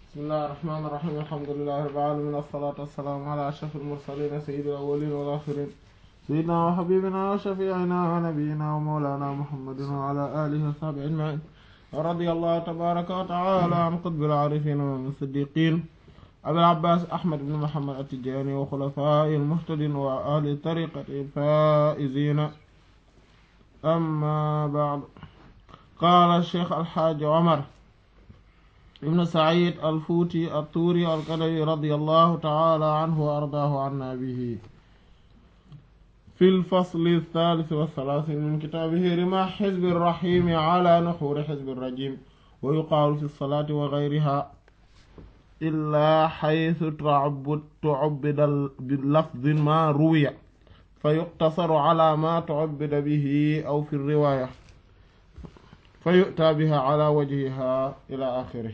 bismillahi rahmaani rahiim alhamdulillahi rabbil aalamiin wassalaatu wassalaamu alaa ashrafil mursaliin sayyidil awwaliina wal aaxiriin sayyidinaa wa habiibinaa wa shafii'inaa wa nabiyyinaa wa mawlaanaa muhammadin wa alaa aalihi wa sahbihi ajma'iin wa radiyallahu tabaaraka wa ta'aalaa an qutbil aarifiin wa min siddiqiin abil abbaas ahmad ibn muhammad at-tijaani wa xulafaa'ihil muhtadiin wa ahli tariiqatihil faa'iziin ammaa ba'd qaala sheekh alxaaji Omar ibn Saïd al-Fuuti at-Tuuri al-Kadawi radiyallahu ta'ala anhu wa ardaahu anna bihi fil fasli ath-thaalith wa thalaathiin min kitaabihi rimaah hizbi rahiim ala nuhuuri hizbi rajiim wa yuqaalu fi salaati wa ghayrihaa illaa haythu tu'abbida bi lafdin maa ruwiya fa yuqtasaru ala maa tu'abbida bihi aw fi riwaaya fa yu'taa bihaa ala wajhihaa ilaa aaxirihi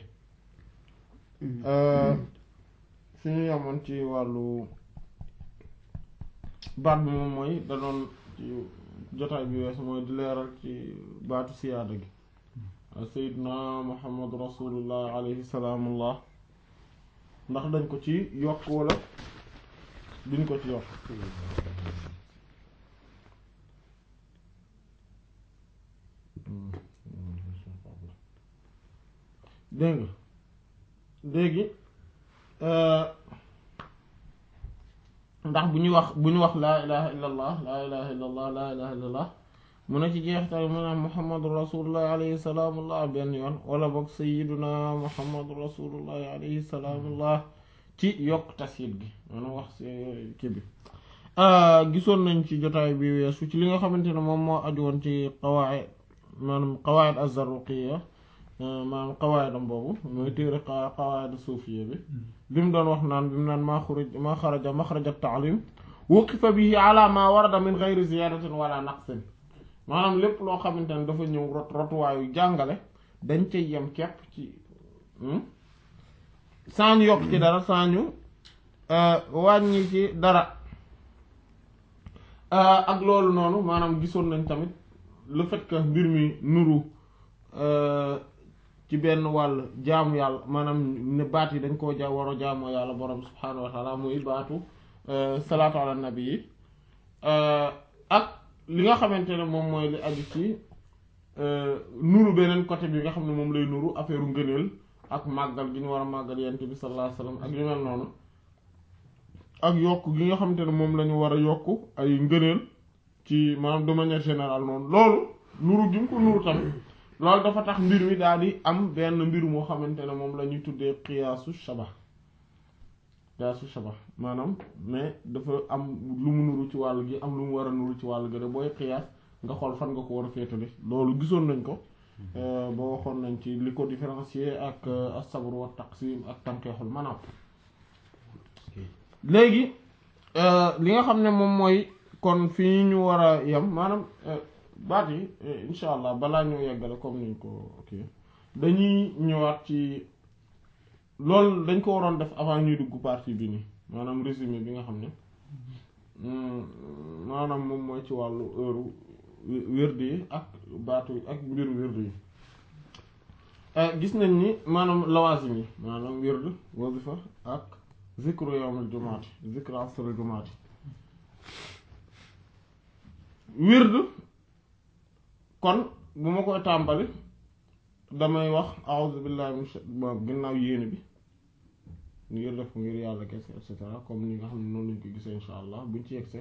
fi ñu yemoon ci wàllu baat bi moom mooy da doon ci jotaay bi wees mooy di leeral ci baatu siyaada gi sayidna muhammadu rasulullah alayhi salaamullah ndax dañ ko ci yokk wala duñ ko ci yokk dégg nga léegi ndax bu ñu wax bu ñu wax laa ilaha illa allah laa ilaha illa allah laa ilaha illa allah mu ne ci jeextal mu ne muhammadu rasulullah alayhi salaamullah benn yoon wala boog sayiduna muhammadu rasulullah alayhi salaamullah ci yokk tasyiid gi maanaam wax si kii bi gisoon nañ ci jotaay bi weesu ci li nga xamante ne moom moo aju woon ci qawaid maanaam qawaid az-zarruqiyya maanaam qawaidam boobu mooy téere qawaid suufiyya bi bi mu doon wax naan bi mu naan maa xuruj maa xaraja maxraja taalim wuqifa bihi ala ma warada min geyri ziyadatin wala naqsin maanaam lépp loo xamante ne dafa ñëw rot rotuwaayu jàngale dañ cay yem kepp ci saa ñu yokk ci dara saa ñu wàññi ci dara ak loolu noonu maanaam gisoon nañ tamit le fait que mbir mi nuru ci benn wàll jaamu yàlla maanaam ne baat yi dañ koo ja war a jaamoo yàlla borom subhaanahu wa taala muy baatu salaatu ala nabi yi ak li nga xamante ne moom mooy li aju ci nuru beneen côté bi nga xam ne moom lay nuru affaire ngëneel ak màggal gi ñu war a màggal yent bi sallallahu alayhi wasallam ak yu mel noonu ak yokk gi nga xamante ne moom la ñu war a yokk ay ngëneel ci maanaam de manière générale noonu loolu nuru gi mu ko nuru tamit loolu dafa tax mbir mi daal di am benn mbir moo xamante ne moom la ñuy tuddee qiyaasu shaba qiyaasu shaba maanaam mais dafa am lu mu nuru ci wàll gi am lu mu war a nuru ci wàll gi de booy qiyaas nga xool fan nga ko war a féetale loolu gisoon nañ ko ba waxoon nañ ci li ko différencier ak as-sabr wa taqsim ak tanqihul manam léegi li nga xam ne moom mooy kon fii ñu war a yem maanaam baat yi insha allah balaa ñoo yeggale comme niñ ko ok dañuy ñëwaat ci loolu dañ ko waroon def avant ñuy dugg partie bi nii maanaam résumé bi nga xam ne maanaam moom mooy ci wàllu heure wérdi yi ak baatu ak mbiru wérdi yi gis nañ ni maanaam lawaasim yi maanaam wérd wazifa ak zikru yawmul jumaati zikru asrul jumaati wérd kon bu ma koy tàmbali damay wax a'udhu billahi min ginnaaw yéene bi ngir def ngir yàlla kese et cetera comme ni nga xam ne noonu lañ ko gisee insha allah buñ ci yegsee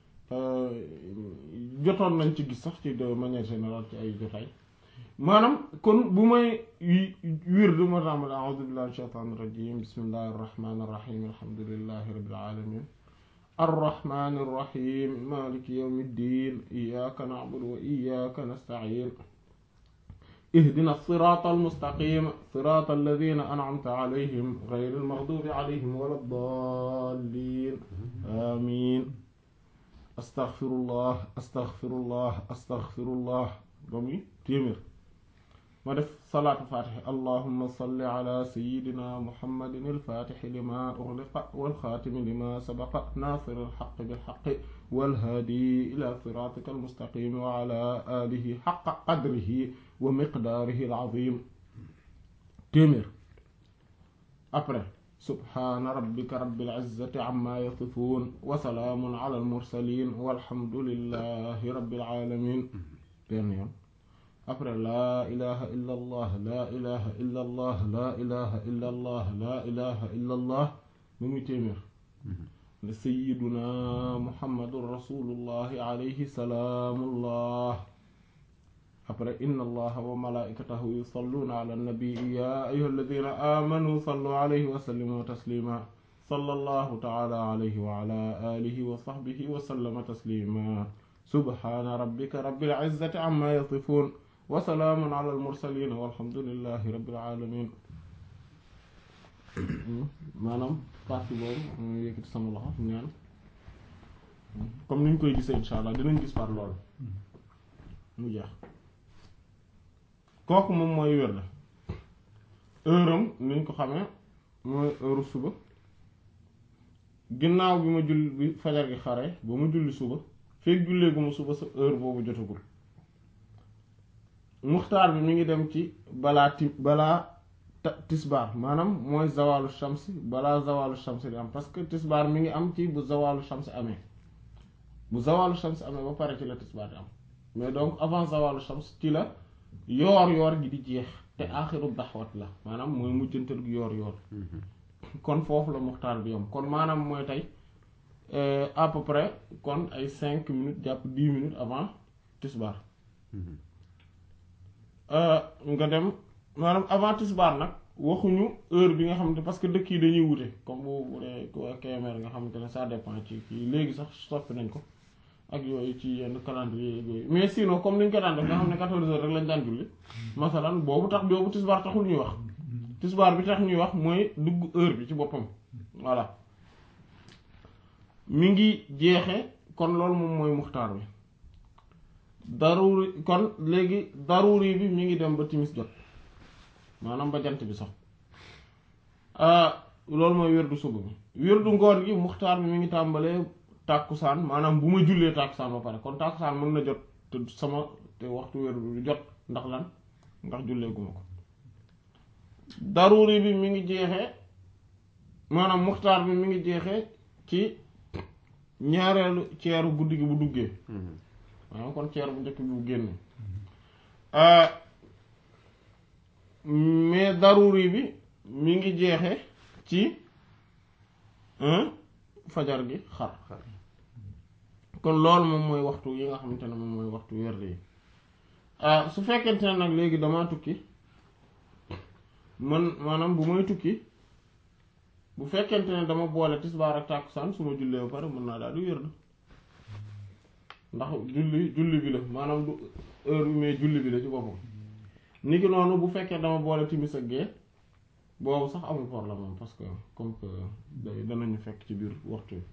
jotoon nañ ci gis sax ci de manière générale ci ay jotaay maanaam kon bu may wird ma tàmbali a'udhu billahi min shaytanir rajim bismillahir rahmanir rahim alhamdulillahi rabbil alamin الرحمن الرحيم مالك يوم الدين إياك نعبد وإياك نستعين اهدنا الصراط المستقيم صراط الذين أنعمت عليهم غير المغضوب عليهم ولا الضالين آمين أستغفر الله أستغفر الله أستغفر الله قومي تيمر ما دف صلاة فاتحة اللهم صل على سيدنا محمد الفاتح لما أغلق والخاتم لما سبق ناصر الحق بالحق والهادي إلى صراطك المستقيم وعلى آله حق قدره ومقداره العظيم téeméer après subhaana rabbika rabbil izzati amma yasifun wa salaamun ala al mursalin walhamdulillahi rabbil alamin benn yoon après laa ilaha illa allah laa ilaha illa allah laa ilaha illa allah laa ilaha illa allah ba muy téeméer ne sayiduna muhammadun rasulullahi alayhi salaamullah après inna allaha wa malaikatahu yusalluna ala nabii ya ayuha alladina amanu sallu alayhi wa sallimu taslima sallallahu taala alayhi wa ala alihi wa sahbihi wa sallama taslima subhana rabbika rabbil izzati amma yasifun wa salaamun ala al mursalin walhamdulillahi rabbil alamin maanaam partie boobu mu yëkkati sama loxo ñaan comme ni ñu koy gisee insha allah dinañ gis par loolu mu jeex kooku moom mooy wér la heure am niñ ko xamee mooy heure suba ginnaaw bi ma julli bi fajar gi xare ba mu julli suba fekk jullee gu ma suba sa heure boobu jotagul muxtaar bi mi ngi dem ci balaa ti balaa tisbaar maanaam mooy zawalu shamsi balaa zawalu shamsi di am parce que tisbaar mi ngi am ci bu zawalu shamsi amee bu zawalu shamsi amee ba pare ci la tisbaar di am mais donc avant zawalu shamsi ci la yoor yoor gi di jeex te aaxiru daxwat la maanaam mooy mujjantal gu yoor yoor kon foofu la muxtaar bi yam kon maanaam mooy tey à peu près kon ay cinq minutes jàpp dix minutes avant tisbaar nga dem maanaam avant tisbaar nag waxuñu heure bi nga xamante parce que dëkk yi dañuy wute comme bu bu dee KMR nga xamante ne ça dépend ci kii léegi sax soppi nañ ko ak yooyu ci yenn calendrier yooyu mais sinon comme ni ñu ko daan def nga xam ne quatorze heures rek lañ daan julli masalan boobu tax boobu tisbaar taxul ñuy wax tisbaar bi tax ñuy wax mooy dugg heure bi ci boppam voilà mi ngi jeexe kon loolu moom mooy muxtaar bi daruri kon léegi daruri bi mi ngi dem ba timis jot maanaam ba jant bi sax loolu mooy wérdu suba bi wérdu ngoon gi muxtaar bi mi ngi tàmbalee tàkkusaan maanaam bu ma jullee tàkkusaan ba pare kon tàkkusaan mën na jot te sama te waxtu wérdu bi jot ndax lan ndax jullee guma ko daruri bi mi ngi jeexee maanaam muxtaar bi mi ngi jeexee ci ñaareelu ceeru guddi gi bu duggee maanaam kon ceer bu njëkk bi bu génn mais daruri bi mi ngi jeexe ci fajar gi xar kon loolu moom mooy waxtu yi nga xamante ne moom mooy waxtu werd yi su fekkente ne nag léegi damaa tukki man maanaam bu may tukki bu fekkente ne dama boole tisbaar ak tàkkusaan su ma jullee ba pare mën naa daal di werd ndax julli julli bi la maanaam du heure bi mais julli bi la ci boppam ni ki noonu bu fekkee dama boole timis ak gee boobu sax amul problème moom parce que comme que day danañu fekk ci biir waxtu bi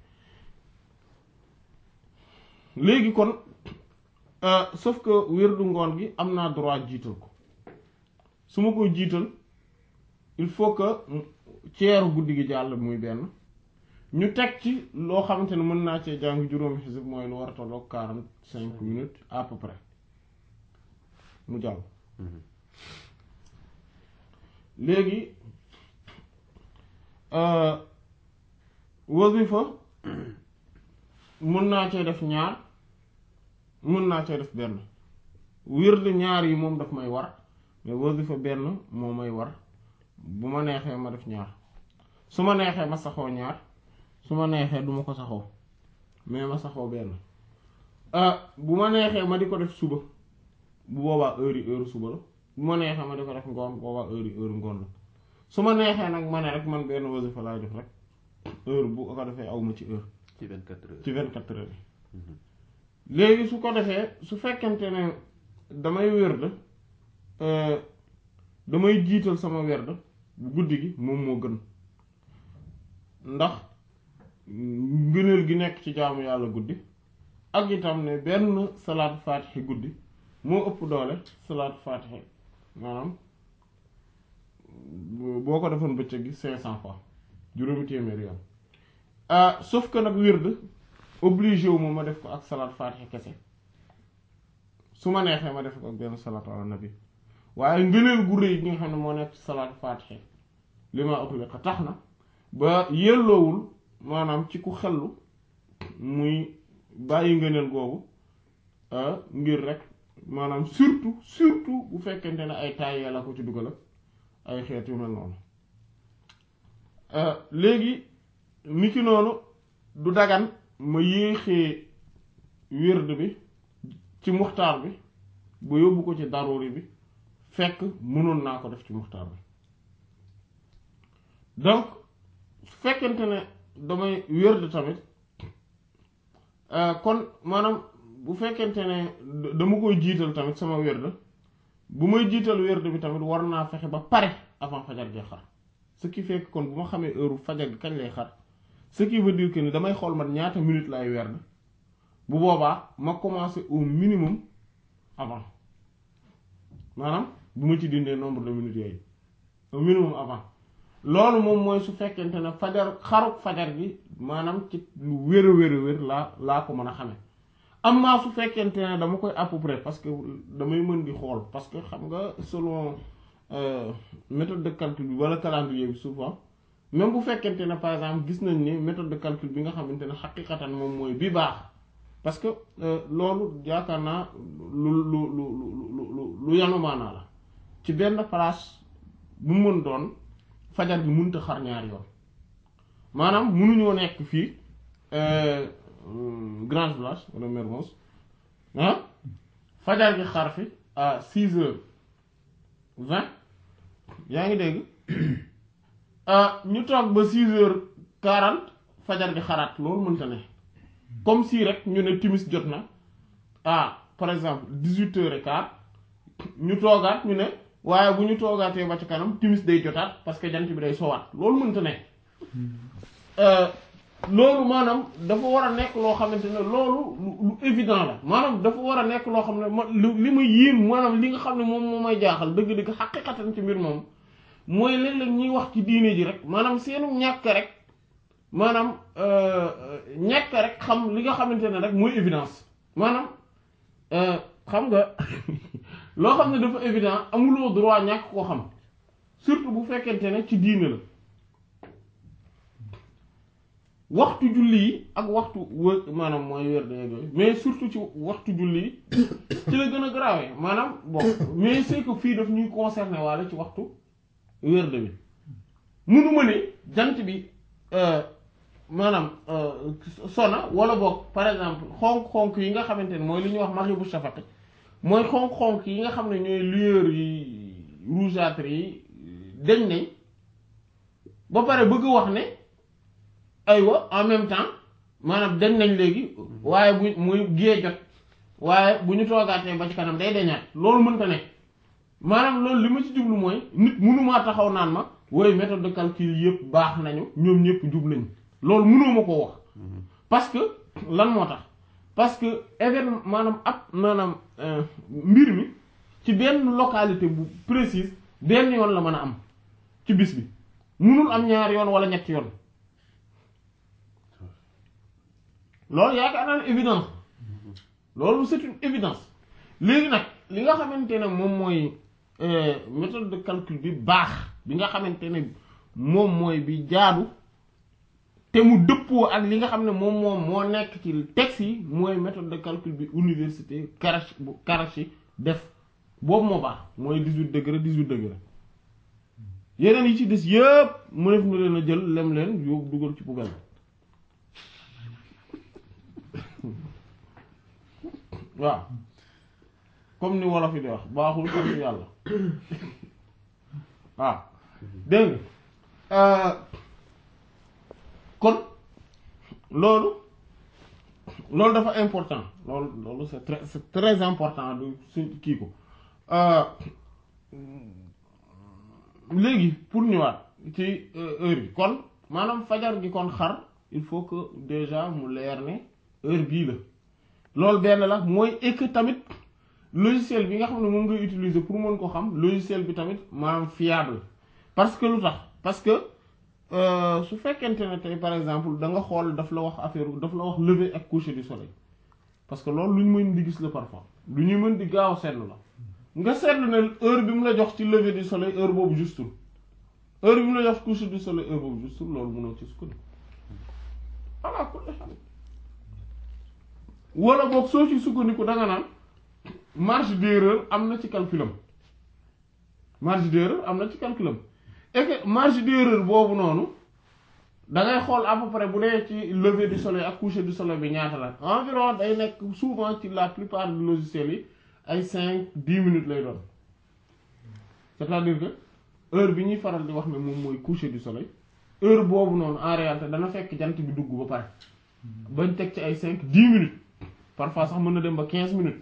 léegi kon sauf que wérdu ngoon gi am naa droit jiital ko su ma koy jiital il faut que ceeru guddi gi jàll muy benn ñu teg ci loo xamante ne mën naa cee jàng juróomi xisib mooy lu war a tolloog quarante cinq minutes à peu près mu jàll léegi wasifa mën naa cee def ñaar mën naa cee def benn wird ñaar yi moom daf may war mais wasifa benn moo may war bu ma neexee ma def ñaar su ma neexee ma saxoo ñaar su ma neexee duma ko saxoo mais ma saxoo benn bu ma neexee ma di ko def suba bu boobaa heure yi heure suba la bu ma neexee ma di ko def ngoon bu boobaa heure yi heure ngoon la su ma neexee nag ma ne rek man benn wasifa laay def rek heure bu ko defee aw ma ci heure ci 24 heures ci 24 heures yi léegi su ko defee su fekkente ne damay werd damay jiital sama werd bu guddi gi moom moo gën ndax ngëneel gi nekk ci jaamu yàlla guddi ak itam ne benn salaat faatixi guddi moo ëpp doole salaat faatixi maanaam boo ko defoon bëccëg gi cinq cent fois juróomi téeméeri yoon sauf que nag wird obligé wu ma ma def ko ak salaat faatixi kese su ma neexee ma def ko ak benn salaat ala nabi waaye ngëneel gu rëy gi nga xam ne moo nekk ci salaat faatixi li ma utliqa tax na ba yelloowul maanaam ci ku xellu muy bàyyi ngëneel googu ngir rek maanaam surtout surtout bu fekkente ne ay taay la ko ci dugal ak ay xeet yu mel noonu léegi ni ki noonu du dagan ma yéexee wérd bi ci muxtaar bi ba yóbbu ko ci daruri bi fekk mënoon naa ko def ci muxtaar bi donc su fekkente ne damay wérd tamit kon maanaam bu fekkente ne dama koy jiital tamit sama wérd bu may jiital wérd bi tamit war naa fexe ba pare avant fajar gi xar ce qui fait que kon bu ma xamee heure fajar gi kañ lay xar ce qui veut dire que ni damay xool man ñaata minutes lay werd bu boobaa ma commencer au minimum avant maanaam bu ma ci dindee nombre de minutes yooyu au minimum avant loolu moom mooy su fekkente ne fajar xaruk fajar gi maanaam ci lu wér a wér a wér laa laa ko mën a xamee am naa su fekkente ne dama koy à peu près parce que damay mën di xool parce que xam nga selon méthode de calcul bi wala calendrier bi souvent même bu fekkente ne par exemple gis nañ ni méthode de calcul bi nga xamante ne xaqiqatan moom mooy bi baax parce que loolu yaakaar naa lu lu lu lu lu yanu maanaa la ci benn place bu mën doon fajar gi mënut a xar ñaari yoon maanaam mënuñoo nekk fii Grange Blanche wala Mermoz ah fajar gi xar fi à six heures vingt yaa ngi dégg ñu toog ba six heures quarante fajar gi xaraat loolu mënta ne comme si rek ñu ne timis jot na ah par exemple dix-huit heures et quart ñu toogaat ñu ne waaye bu ñu toogaatee ba ci kanam timis day jotaat parce que jant bi day sowaat loolu mënta ne loolu maanaam dafa war a nekk loo xamante ne loolu lu évident la maanaam dafa war a nekk loo xam ne ma li ma yéem maanaam li nga xam ne moom moo may jaaxal dëgg-dëgg xaqiqatan ci mbir moom mooy léeg-léeg ñuy wax ci diine ji rek maanaam seenu ñàkk rek maanaam ñàkk rek xam li nga xamante ne rek mooy évidence maanaam xam nga loo xam ne dafa évident amuloo droit ñàkk koo xam surtout bu fekkente ne ci diine la waxtu julli yi ak waxtu wë maanaam mooy wér de yooyu mais surtout ci waxtu julli yi ci la gën a grave maanaam bon mais c'est que fii daf ñuy concerner waale ci waxtu wér de bi munuma ne jant bi maanaam sona wala boog par exemple xonk-xonk yi nga xamante ne mooy li ñuy wax maghibu shafaq mooy xonk-xonk yi nga xam ne ñooy lueur yi rougeâtre yi dañ nañ ba pare bëgg wax ne aywa en même temps maanaam dañ nañ léegi waaye bu muy gée jot waaye bu ñu toogaatee ba ci kanam day dañaat loolu mënta ne maanaam loolu li ma ci jublu mooy nit mënumaa taxaw naan ma woy méthode de calcul yëpp baax nañu ñoom ñëpp jub nañ loolu mënuma koo wax parce que lan moo tax parce que événement maanaam ab maanaam mbir mi ci benn localité bu précise benn yoon la mën a am ci bis bi mënul am ñaar yoon wala ñetti yoon loolu yaakaar naa ne évidence loolu c'est une évidence léegi nag li nga xamante ne moom mooy méthode de calcul bi baax bi nga xamante ne moom mooy bi jaadu te mu dëppoo ak li nga xam ne moom moom moo nekk ci texte yi mooy méthode de calcul bi université Karachi bu Karachi def boobu moo baax mooy dix-huit degré dix-huit degré yeneen yi ci des yëpp mu def na leen a jël lem leen yóbbu dugal ci poubelle waaw comme ni wolof yi di wax baaxul sant yàlla waaw dégg nga kon loolu loolu dafa important loolu loolu c'est très c'est très important du suñ kii ko léegi pour ñëwaat ci heure yi kon maanaam fajar gi kon xar il faut que déjà mu leer ne heure bii la loolu benn la mooy et que tamit logiciel bi nga xam ne moom ngay utiliser pour mën ko xam logiciel bi tamit maanaam fiable parce que lu tax parce que su fekkente ne tey par exemple da nga xool daf la wax affaire daf la wax lever ak coucher du soleil parce que loolu lu ñu mën di gis la parfois lu ñu mën di gaaw seetlu la nga seetlu ne heure bi mu la jox ci lever du soleil heure boobu justul heure bi mu la jox coucher du soleil heure boobu juste loolu mënoo ci sukkandiku voilà ku xam wala boog soo ci sukkandiku da nga naan marge d'erreur am na ci calculam marge d'erreur am na ci calculam et que marge d'erreur boobu noonu da ngay xool à peu près bu dee ci lever du soleil ak coucher du soleil bi ñaata la environ day nekk souvent ci la plupart des logiciels yi ay cinq dix minutes lay doon c'est-à-dire que heure bi ñuy faral di wax ne moom mooy coucher du soleil heure boobu noonu en réalité dana fekk jant bi dugg ba pare bañ teg ci ay cinq dix minutes parfois sax mën na dem ba quinze minutes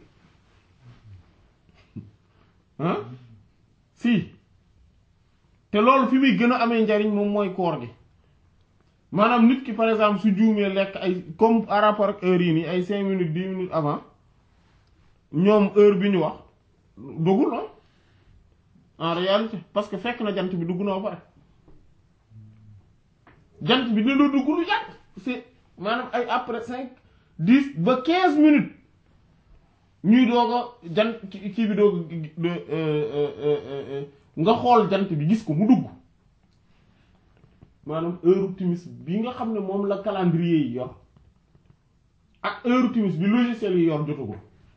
ah si te loolu fi muy gën a amee njariñ moom mooy koor gi maanaam nit ki par exemple su juumee lekk ay comme par rapport ak heure yi nii ay cinq minutes dix minutes avant ñoom heure bi ñu wax dugul la en réalité parce que fekk na jant bi dugg na ba pare jant bi dina dugg lu yàgg c'est maanaam ay après cinq dix ba quinze minutes ñuy doog a jant kii bi doog nga xool jant bi gis ko mu dugg maanaam heure timis bi nga xam ne moom la calendrier yi yor ak heure timis bi logiciel yi yor jotagul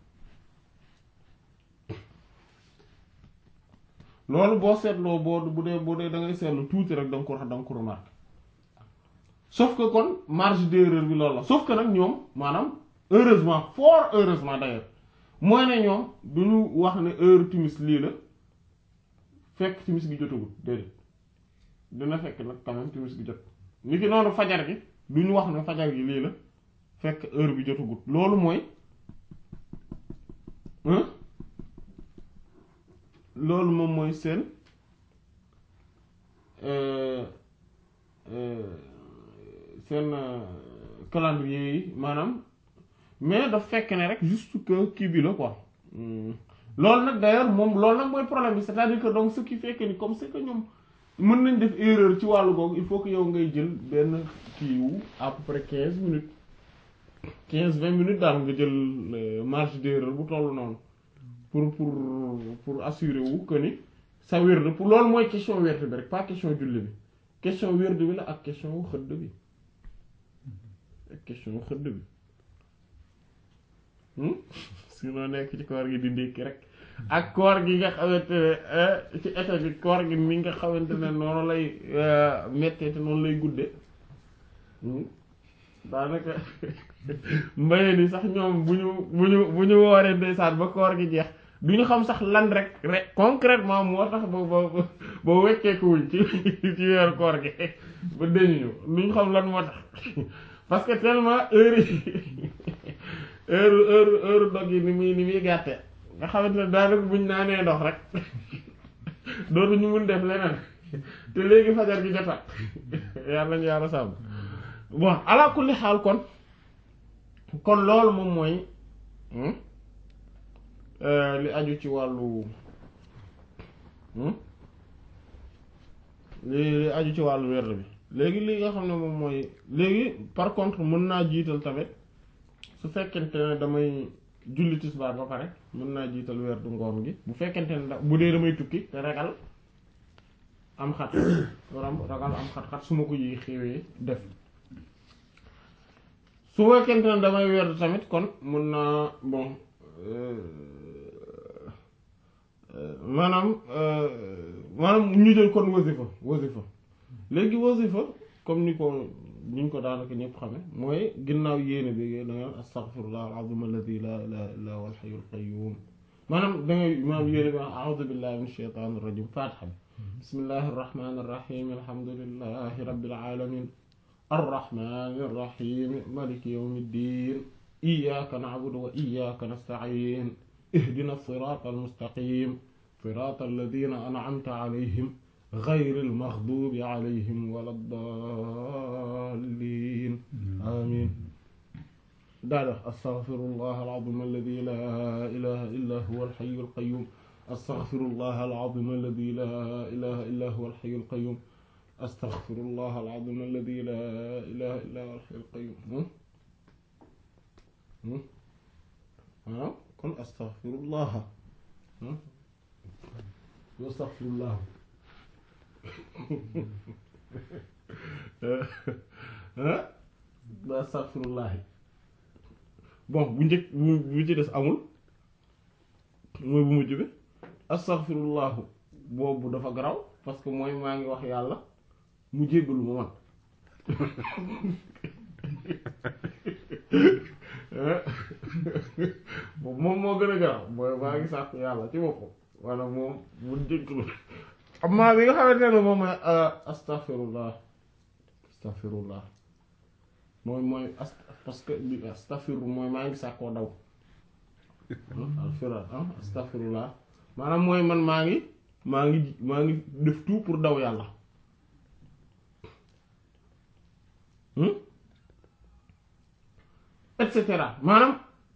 loolu boo seetloo boo bu dee bu dee da ngay seetlu tuuti rek da nga ko wax da nga ko remarqué sauf que kon marge d'erreur bi loolu la sauf que nag ñoom maanaam heureusement fort heureusement d'ailleurs mooy ne ñoom du ñu wax ne heure timis lii la fekk timis gi jotagul déedéet dina fekk nag quand même timis gi jot ni ki noonu fajar gi du ñu wax ne fajar gi lii la fekk heure bi jotagul loolu mooy loolu moom mooy seen seen calendrier yi maanaam mais daf fekk ne rek juste que kii bi la quoi loolu nag d'ailleurs moom loolu nag mooy problème bi c'est-à-dire que donc ce qui fait que ni comme c'est que ñoom mën nañ def erreur ci wàllu googu il faut que yow ngay jël benn kii wu à peu près quinze minutes quinze vingt minutes daal nga jël marge d'erreur bu toll noonu pour pour pour assurer wu que ni sa wérd pour loolu mooy question wérd bi rek pas question julli bi question wérd bi la ak question wu xëdd bi ak question wu xëdd bi sinon nekk ci koor gi di ndékki rek ak koor gi nga xamante ne ci été bi koor gi mi nga xamante ne noonu lay mettee te noonu lay gudde daanaka mbayee ni sax ñoom bu ñu bu ñu bu ñu wooree ndeysaan ba koor gi jeex du ñu xam sax lan rek rek concrètement moo tax ba ba ba wecceekuwuñ ci ci weeru koor gi ba deñuñu du ñu xam lan moo tax parce que tellement heure yi heure heure heure dog yi ni muy ni muy gàtte nga xamante ne daanaka buñ naanee ndox rek dootuñu mun def leneen te léegi fajar gi jotaat yàlla nañu yàlla sàmm bon ala kulli xaal kon kon loolu moom mooy li aju ci wàllu li li aju ci wàllu werd bi léegi li nga xam ne moom mooy léegi par contre mën naa jiital tamit su fekkente ne damay julli tisbaar ba pare mën naa jiital werdu ngoon gi bu fekkente ne da bu dee damay tukki te ragal am xat waram ragal am xat-xat su ma ko yi xewee def su fekkente ne damay werd tamit kon mën naa bon maanaam maanaam ñu jël kon wasifa wasifa léegi wasifa comme ni ko ni ñu ko daanaka ñëpp xame mooy ginnaaw yéene bi da nga astaghfirullah al-azim alladhi la ilaha illa huwa al-hayyul qayyum maanaam da ngay maanaam yéene bi a'udhu billahi minash shaytanir rajim fatiha bi bismillahir rahmanir rahim alhamdulillahi rabbil alamin arrahmanir rahim maliki yawmiddin iyyaka na'budu wa iyyaka nasta'in اهدنا الصراط المستقيم صراط الذين أنعمت عليهم غير المغضوب عليهم ولا الضالين آمين دادا أستغفر الله العظيم الذي لا إله إلا هو الحي القيوم أستغفر الله العظيم الذي لا إله إلا هو الحي القيوم أستغفر الله العظيم الذي لا إله إلا هو الحي القيوم ها kon astaghfirullah astaghfirullah ba astaghfirullahi bon bu njëkk bu bu ci des amul mooy bu mujj bi astaghfirullahu boobu dafa garaw parce que mooy maa ngi wax yàlla mu jéggalu ma man boobu moom moo gën a garaw mooy maa ngi sàkk yàlla ci boppam wala moom mu jéggalu amma bi nga xamante ne moom mooy astaghfirullah astaghfirullah mooy mooy as parce que li astaghfiru mooy maa ngi sàkkoo daw alfira astaghfirullah maanaam mooy man maa ngi maa ngi maa ngi def tout pour daw yàlla et cetera maanaam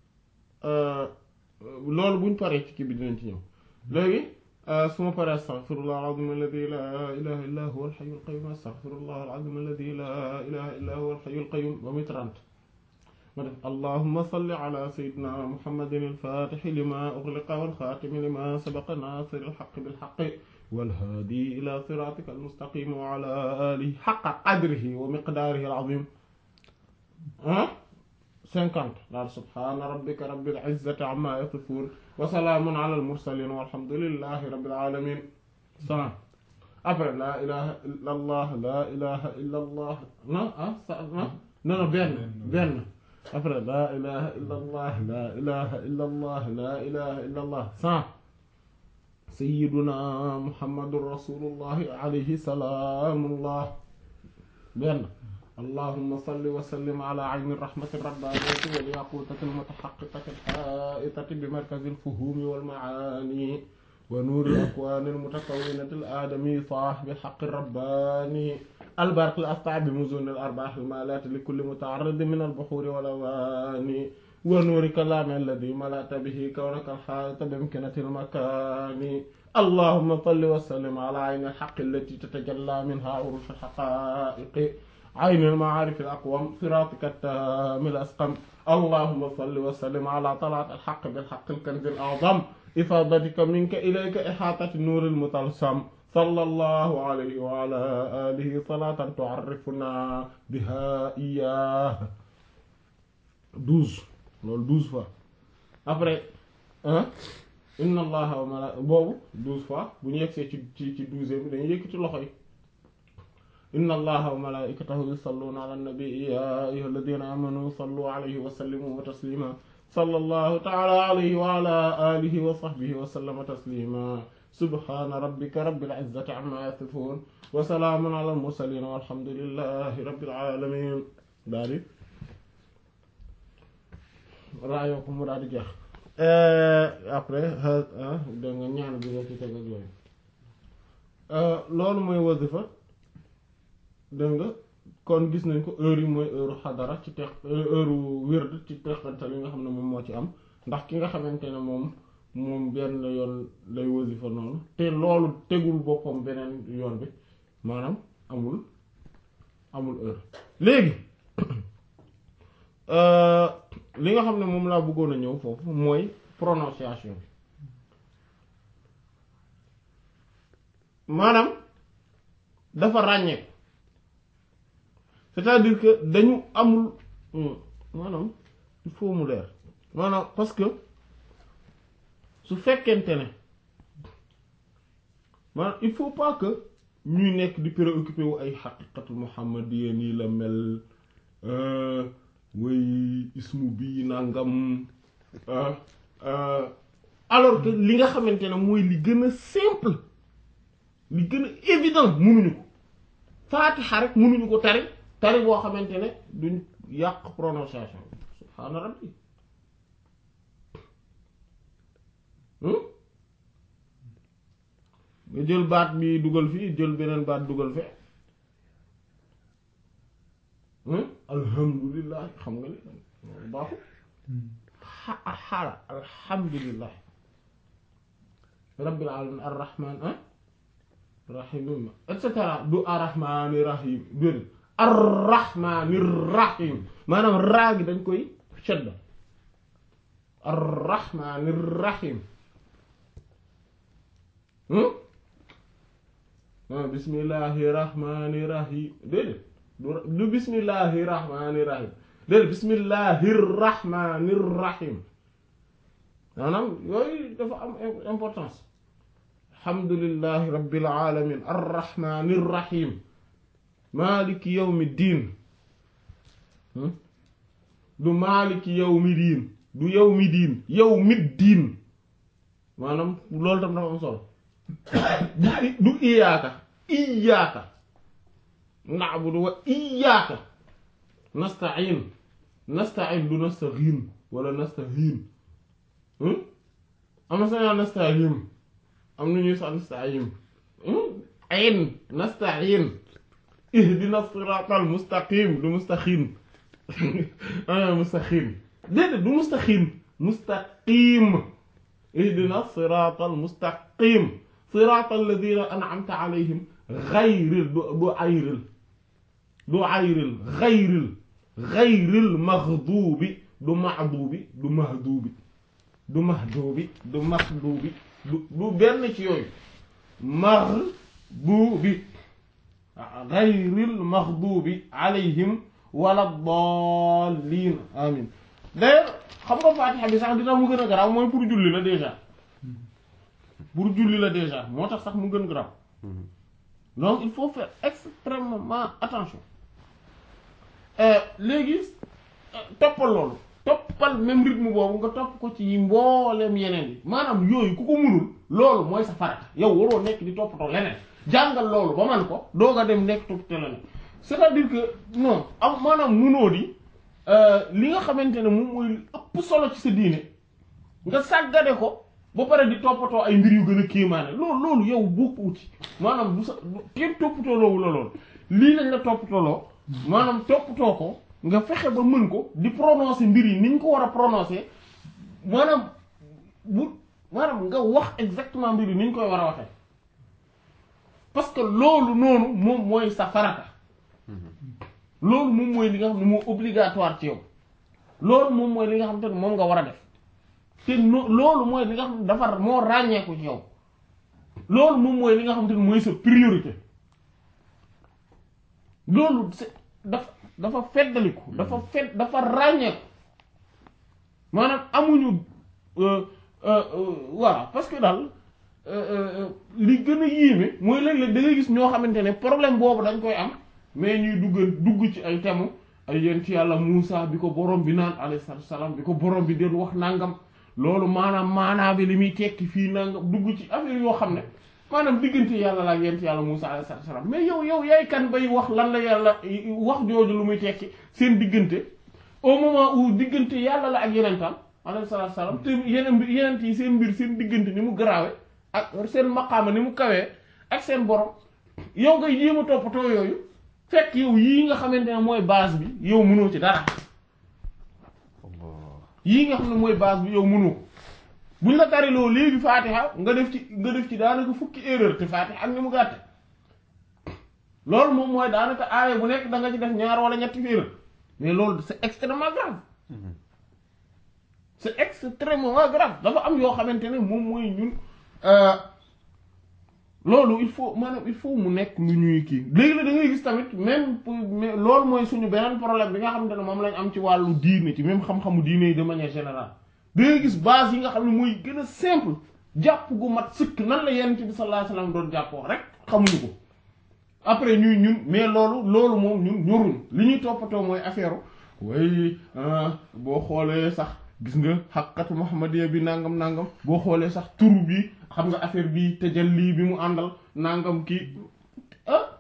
loolu buñ paree ci kii bi dinañ ci ñëw léegi su ma paree astaghfirullah al-azim alladi la ilaha illa huwa al-hayy al-qayyum astaghfirullah al-azim alladi la ilaha illa huwa al-hayy al-qayyum ba muy trente ma def allahumma salli ala sayyidina muhammadin al-fatih lima ughliqa wal-khatimi lima sabaqa nasir al-haqq bil-haqq wal-hadi ila siratika al-mustaqim wa ala alihi haqqa qadrihi wa miqdarihi al-azim ah cinquante daal subhana rabbika rabbil izzati amma yasifun wa salaamun ala al-mursalin walhamdulillahi rabbil alamin cent après la ilaha illa allah la ilaha illa allah non ah non non benn benn après la ilaha illa allah la ilaha illa allah la ilaha illa allah cent sayyiduna muhammadur rasulullahi alayhi salaamullah benn اللهم صل وسلم على عين الرحمة الربانية والياقوتة المتحققة الحائطة بمركز الفهوم والمعاني ونور الأكوان المتكونة الآدمي صاحب الحق الرباني البرق الأسطع بمزون الأرباح المالات لكل متعرض من البحور والأواني ونور كلام الذي ملأت به كونك الحائط بامكنة المكان اللهم صل وسلم على عين الحق التي تتجلى منها عروش الحقائق عين المعارف الأقوم صراطك التام الأسقم اللهم صل وسلم على طلعة الحق بالحق الكنز الأعظم إفاضتك منك إليك إحاطة النور المطلسم صلى الله عليه وعلى آله صلاة تعرفنا بها إياه douze loolu douze fois après inna allaha wa mala boobu douze fois bu ñu yegsee ci ci ci douzième bi dañuy yëkkati loxo yi inna allaha wa malaikatahu yusalluna ala nabi ya ayyuha alladhina amanu sallu alayhi wa sallimu taslima sallallahu ta'ala alayhi wa ala alihi wa sahbihi wa sallama taslima subhana rabbika rabbil izzati amma yasifun wa salamun ala al mursalin walhamdulillahi rabbil alamin daal di raayoo ko mu daal di jeex après da nga ñaan bi nga ci teg ak yooyu loolu mooy wasifa dégg nga kon gis nañ ko heure yi mooy heure xadara ci tex heure wérd ci texantal yi nga xam ne moom moo ci am ndax ki nga xamante ne moom moom benn yoon lay wasifa noonu te loolu tegul boppam beneen yoon bi maanaam amul amul heure léegi li nga xam ne moom laa bëggoon a ñëw foofu mooy prononciation bi maanaam dafa ràññee c'est-à-dire que dañu amul maanaam il faut mu leer maanaam parce que su fekkente ne maanaam il faut pas que ñuy nekk di préoccupé wu ay xaqiqatul muhammadiyya nii la mel way ismu bii nangam alors que li nga xamante ne mooy li gën a simple li gën a évident mënuñu ko faatixa rek mënuñu ko tari tari boo xamante ne duñ yàq prononciation subhaana rabbi nga jël baat bi dugal fii jël beneen baat dugal fe alhamdulillah xam nga ni baaxu xaala alhamdulillah rabbil alamin arrahman rahim et cetera du arrahmani rahim déedéet arrahmani rahim maanaam raa gi dañ koy shadda arrahmani rahim ah bismillahi rahmani rahim déedéet du du bismillahi rahmani rahim déedéet bismillahi rahmani rahim maanaam yooyu dafa am importance alhamdulillahi rabbil alamin arrahmani rahim maliki yawmi diin du maliki yawmi diin du yawmi diin yawmi diin maanaam loolu tam dafa am solo du du iyaaka iyaaka na'budu wa iyaaka nasta'in nasta'in du nasta'iin wala nasta'iin am na sañaa nasta'in am na ñuy sax nasta'in ayn nasta'in ihdina siratal mustaqim du mustaqim ah mustaqim déedéet du mustaqim mustaqim ihdina siratal mustaqim siratal ladina an'amta alayhim ghayril du du ayril du ayril ghayril ghayril maghdubi du ma'dubi du mahdubi du mahdubi du mahdubi du du benn ci yooyu maghdubi ghayril maghdubi alayhim wala dallin amin d'ailleurs xam nga fatiha bi sax dina mu gën a garaaw mooy pour julli la déjà pour julli la déjà moo tax sax mu gën garaaw donc il faut faire extrêmement attention léegi toppal loolu toppal même rythme boobu nga topp ko ci mbooleem yeneen yi maanaam yooyu ku ko munul loolu mooy sa farata yow waroo nekk di toppatoo leneen jàngal loolu ba man ko doog a dem nekk toppatoo leneen c'est-à-dire que non am maanaam munoo di li nga xamante ne moom mooy ëpp solo ci sa diine nga sàggane ko ba pare di toppatoo ay mbir yu gën a kéemaane loolu loolu yow bokku uti maanaam du sa kenn toppatoo loowu la loolu lii lañ la toppatoo loo maanaam toppatoo ko nga fexe ba mën ko di prononcer mbir yi ni ñu ko war a prononcer maanaam bu maanaam nga wax exactement mbir yi ni ñu koy war a waxee parce que loolu noonu moom mooy sa farata loolu moom mooy li nga xam ne moo obligatoire ci yow loolu moom mooy li nga xam te ne moom nga war a def te no loolu mooy li nga xam ne dafa moo ràññeeku ci yow loolu moom mooy li nga xam te ne mooy sa priorité loolu c'est dafa dafa feddaliku dafa fedd dafa ràññeeku maanaam amuñu voilà parce que daal li gën a yéeme mooy léeg-léeg da ngay gis ñoo xamante ne problème boobu dañ koy am mais ñuy dugg dugg ci ay temu ay yent yàlla Muusa bi ko borom bi naan alayhi salaam bi ko borom bi den wax nangam loolu maanaam maanaa bi li muy tekki fii nangam dugg ci affaire yoo xam ne maanaam diggante yàlla la ak yent yàlla Muusa alayhi salaam mais yow yow yaay kan bay wax lan la yàlla wax jooju lu muy tekki seen diggante au moment où diggante yàlla la ak yenentam alayhi salaam te yeneen yenent yi seen mbir seen diggante ni mu garaawe ak seen maqaama ni mu kawee ak seen borom yow ngay jéem a toppatoo yooyu fekk yow yii nga xamante ne mooy base bi yow mënoo ci dara yii nga xam ne mooy base bi yow mënoo ko buñ la tariloo léegi faatiha nga def ci nga def ci daanaka fukki erreur te faatiha ak ni mu gàtte loolu moom mooy daanaka aaya bu nekk da nga ci def ñaar wala ñetti erreur mais loolu c'est extrêmement grave c'est extrêmement grave dafa am yoo xamante ne moom mooy ñun loolu il faut maanaam il faut mu nekk lu ñuy kii léegi la da ngay gis tamit même pour loolu mooy suñu beneen problème bi nga xamante ne moom lañ am ci wàllu diine ci même xam-xamu diine yi de manière générale da ngay gis base yi nga xam ne mooy gën a simple jàpp gu mat sëkk nan la yonent bi sallallahu alayhi wasallam doon jàppoo rek xamuñu ko après ñuy ñun mais loolu loolu moom ñun ñoruñ li ñuy toppatoo mooy affaire way boo xoolee sax gis nga xaqatu muhammadiya bi nangam nangam boo xoolee sax turu bi xam nga affaire bi tajalli bi mu àndal nangam kii ah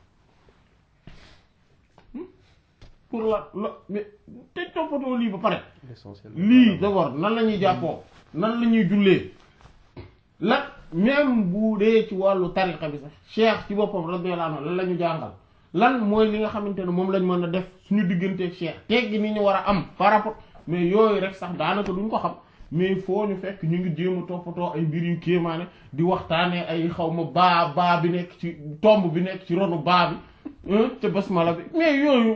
pour la la mais te toppatoo lii ba pare lii d'abord nan la ñuy jàppoo nan la ñuy jullee la même bu dee ci wàllu tariqa bi sax cheikh ci boppam radiyallahu anhu lan la ñu jàngal lan mooy li nga xamante ne moom lañ mën a def suñu digganteeg cheikh teggi ni ñu war a am par rapport mais yooyu rek sax daanaka duñ ko xam mais foo ñu fekk ñu ngi jéem a toppatoo ay mbir yu kéemaane di waxtaanee ay xaw ma baa baa bi nekk ci tomb bi nekk ci ronu baa bi ca basmala bi mais yooyu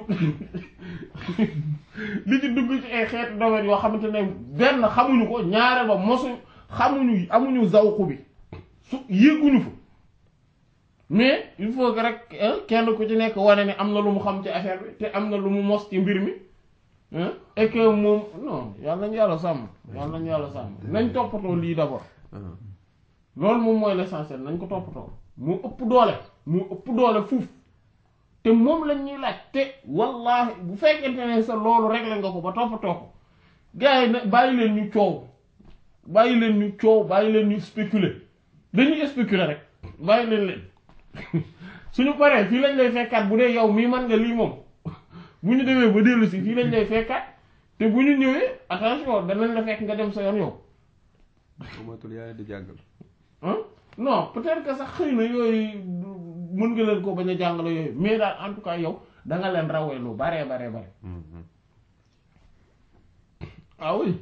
li ci dugg ci ay xeetu domaine yoo xamante ne benn xamuñu ko ñaare ba mosuñ xamuñu amuñu zawqu bi su yéeguñu fa mais il faut que rek hein, kenn ku ci nekk wane ne am na lu mu xam ci affaire bi te am na lu mu mos ci mbir mi hein, et que moom non yàlla nañu yàlla sàmm yàlla nañu yàlla sàmm nañ toppatoo lii d'abord loolu moom mooy l'essentiel nañ ko toppatoo mu ëpp doole mu ëpp doole fuuf te moom lañ ñuy laaj te wallahi bu fekkente ne sa loolu réglé nga ko ba toppatoo ko gars yi nag bàyyi leen ñu coow bàyyi leen ñu coow bàyyi leen ñu spéculer dañuy spéculer rek bàyyi leen leen suñu paree fii lañ lay fekkaat bu dee yow mii man nga lii moom bu ñu demee ba dellu si fii lañ lay fekkaat te bu ñu ñëwee attention danañ la fekk nga dem sa yoon yow amatul yaa di jàngal ah non peut-être que sax xëy na yooyu mën nga leen ko bañ a jàngale yooyu mais daal en tout cas yow da nga leen rawee lu baree baree bare ah oui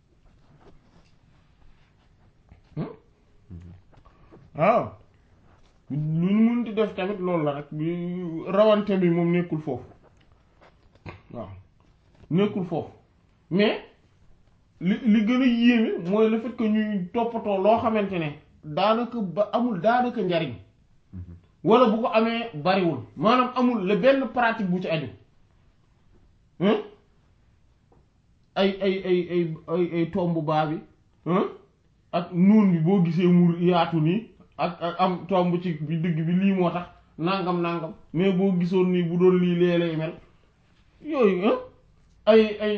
Hmm? waaw lu ñu mun di def tamit loolu la rek bi rawante bi moom nekkul foofu waaw nekkul foofu mais li li gën a yéeme mooy le fait que ñuy toppatoo loo xamante ne daanaka ba amul daanaka njariñ wala bu ko amee bariwul maanaam amul la benn pratique bu ci aju hein ay ay ay ay ay ay tomb baa bi hein ak nuun bi boo gisee mu yaatu nii ak ak am tomb ci bi digg bi lii moo tax nangam nangam mais boo gisoon nii bu doon lii lee lay mel yooyu hein ay ay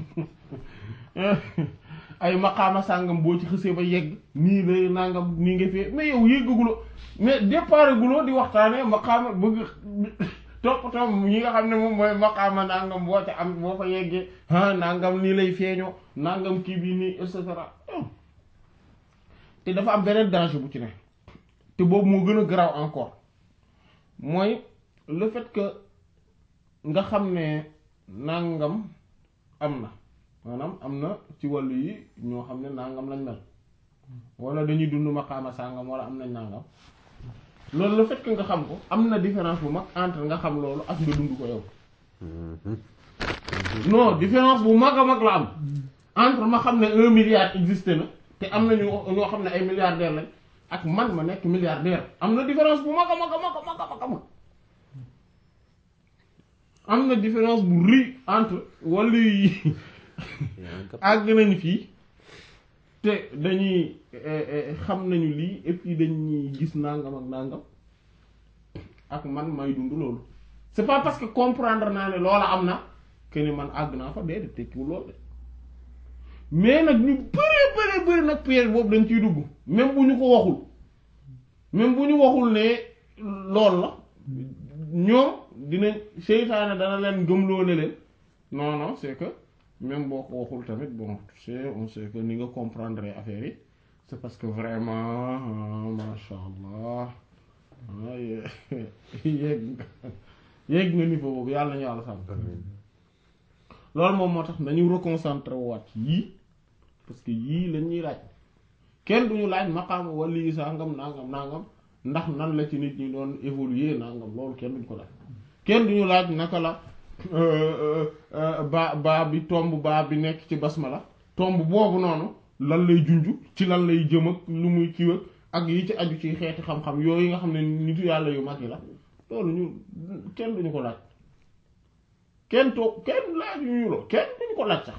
ay maqaama sàngam boo ci xësee ba yegg nii lay nangam nii nga fee mais yow yéggaguloo mais départ guloo di waxtaanee maqaama bëgg toppatoo ñi nga xam ne moom mooy maqaama nangam boo ca am boo fa yeggee ah nangam nii lay feeñoo nangam kii bi nii et cetera te dafa am beneen danger bu ci ne te boobu moo gën a garaaw encore mooy le fait que nga xam ne nangam am na maanaam am na ci wàllu yi ñoo xam ne nangam lañ mel wala dañuy dund maqaama sàngam wala am nañ nangam loolu le fait que nga xam ko am na différence bu mag entre nga xam loolu ak nga dund ko yow non différence bu mag a mag la am entre ma xam ne un milliard existe na te am na ñu ñoo xam ne ay milliardaire lañ ak man ma nekk milliardaire am na différence bu mag a mag a mag a mag a mag a mag am na différence bu rëy entre wàllu yi àgg nañ fii te dañuy xam nañu lii et puis dañuy gis nangam ak nangam ak man may dund loolu c'est pas parce que comprendre naa ne loola am na que ni man àgg naa fa déedéet tekkiwul loolu de mais nag ñu bëree bëree bëri nag piège boobu dañ ciy dugg même bu ñu ko waxul même bu ñu waxul ne lool la ñoom dinañ seytaane dana leen gëmloo ne leen non non c'est que même boo ko waxul tamit bon tu sais on sait que ni nga comprendre affaire yi c'est parce que vraiment masha allah yéeg nga yéeg nga niveau boobu yàlla nañu yàlla sàmm loolu moom moo tax nañu reconcentré waat yii parce que yii lañ ñuy laaj kenn duñu laaj maqaama wala yi sangam nangam nangam ndax nan la ci nit ñi doon évoluer nangam loolu kenn duñu ko laaj kenn duñu laaj naka la ba baa bi tomb baa bi nekk ci basmala tomb boobu noonu lan lay junj ci lan lay jëm ak lu muy kiiw ak yi ci aju ci xeeti xam-xam yooyu nga xam ne nitu yàlla yu mag yi la loolu ñu kenn duñu ko laaj kenn toog kenn laaj ñu lo kenn duñu ko laaj sax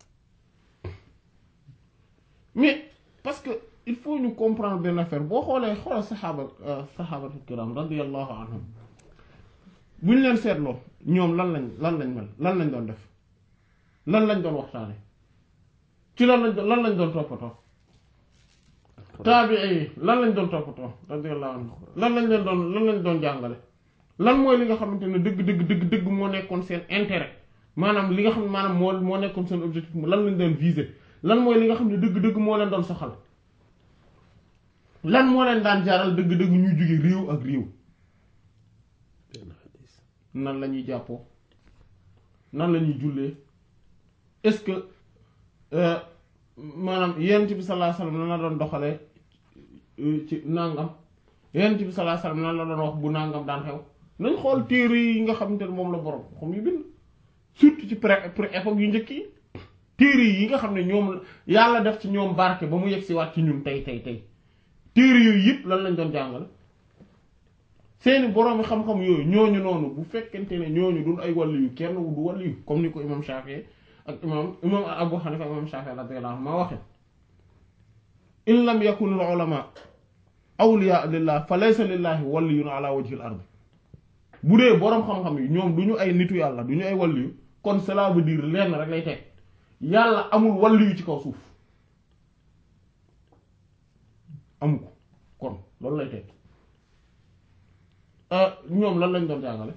mais parce que il faut ñu comprendre benn affaire boo xoolee xoolal saxaaba saxaabatu kiram radiyallahu anhum bu ñu leen seetloo ñoom lan lañ lan lañ mel lan lañ doon def lan lañ doon waxtaane ci lan lañ doon lan lañ doon toppatoo taabii yi lan lañ doon toppatoo radiyallahu anhum lan lañ leen doon lan lañ doon jàngale lan mooy li nga xamante ne dëgg dëgg dëgg dëgg moo nekkoon seen intérêt maanaam li nga xam ne maanaam moo moo nekkoon seen objectif lan lañ doon viser lan mooy li nga xam ne dëgg-dëgg moo leen doon soxal lan moo leen daan jaral dëgg-dëgg ñuy jóge réew ak réew nan la ñuy jàppoo nan la ñuy jullee est-ce que maanaam yonent bi sallallahu alayhi wasallam nan la doon doxalee ci nangam yonent bi sallallahu alayhi wasallam nan la doon wax bu nangam daan xew nañ xool téere yi nga xamante ne moom la borom xam yu bind surtout ci pré pré époque yu njëkk yi téere yi nga xam ne ñoom yàlla def ci ñoom barke ba mu yegg si waat ci ñun tey tey tey téere yooyu yëpp lan lañ doon jàngale seeni boroomi xam-xam yooyu ñooñu noonu bu fekkente ne ñooñu dul ay wàllu yu kenn du wàllu yu comme ni ko imam Shafi ak imam imam Abu Hanifa ak imam Shafi radiyallahu anhu ma waxe in lam yakun al ulama awliya lillah fa laysa lillahi waliyun ala wajhi al ard bu dee boroom xam-xam yi ñoom du ñu ay nitu yàlla du ñu ay wàllu yu kon cela veut dire lenn rek lay teg yàlla amul wàllu yu ci kaw suuf amu ko kon loolu lay teg ñoom lan lañ doon jàngale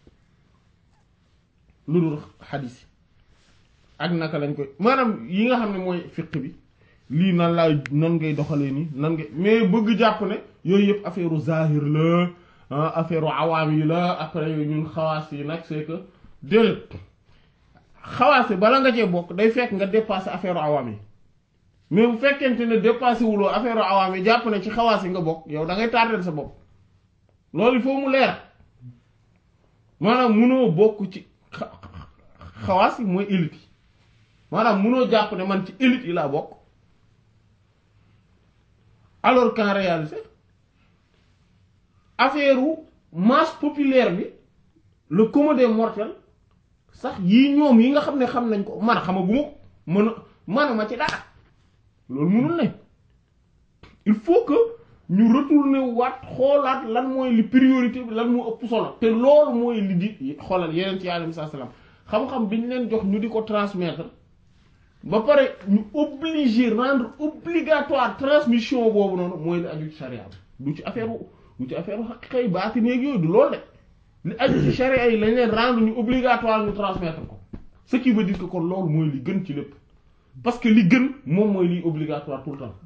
lu dul xadis yi ak naka lañ koy maanaam yi nga xam ne mooy fiq bi lii nan laay nan ngay doxalee nii nan ngay mais bëgg jàpp ne yooyu yëpp affaire u zahir la affaire u awaam yi la après ñun xawaas yi nag c'est que déedéet xawaas yi bala nga cee bokk day fekk nga dépassé affaire u awaam yi mais bu fekkente ne dépassé wuloo affaire u awaam yi jàpp ne ci xawaas yi nga bokk yow da ngay tardel sa bopp loolu il faut mu leer maanaam munoo bokk ci xawaas yi mooy élite yi maanaam munoo jàpp ne man ci élite yi laa bokk alors qu'en réalité affaire u masse populaire bi le commun des mortels sax yii ñoom yi nga xam ne xam nañ ko man xamaguma ko mën a manuma ci dara loolu mënul ne il faut que ñu retourner waat xoolaat lan mooy li priorité bi lan moo ëpp solo te loolu mooy li di xoolal yeneen ci alayhi salaam xam-xam bi ñu leen jox ñu di ko transmettre ba pare ñu obligé rendre obligatoire transmission boobu noonu mooy li aju ci charia bi du ci affaire du ci affaire xaqiqa yi baati néeg yooyu du loolu de li aju ci charia yi lañ leen rendre ñu obligatoire ñu transmettre ko ce qui veut dire que kon loolu mooy li gën ci lépp parce que li gën moom mooy liy obligatoire tout le temps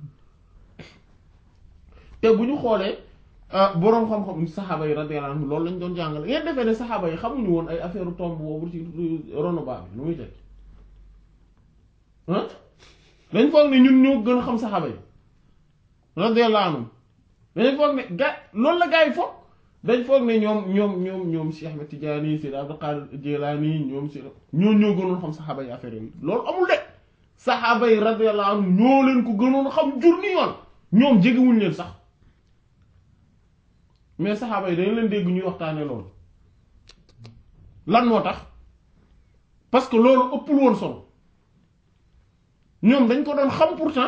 te bu ñu xoolee boroom xam-xam saxaaba yi radiyallahu anhum loolu lañ doon jàngale ngeen defee ne saxaaba yi xamuñu woon ay affaire tomb boobu ci rono baa bi lu muy teg ah dañ foog ne ñun ñoo gën a xam saxaaba yi radiyallahu anhum dañ foog ne ga loolu la gaa yi foog dañ foog ne ñoom ñoom ñoom ñoom Cheikh Ahmed Tidiane Seydi Abdul Qadir Jilani ñoom si ñoo ñoo gënoon xam saxaaba yi affaire yooyu loolu amul de saxaaba yi radiyallahu anhum ñoo leen ko gënoon xam jur ni yoon ñoom jegewuñ leen sax mais saxaaba yi dañu leen dégg ñuy waxtaanee loolu lan moo tax parce que loolu ëppul woon solo ñoom dañ ko doon xam pourtant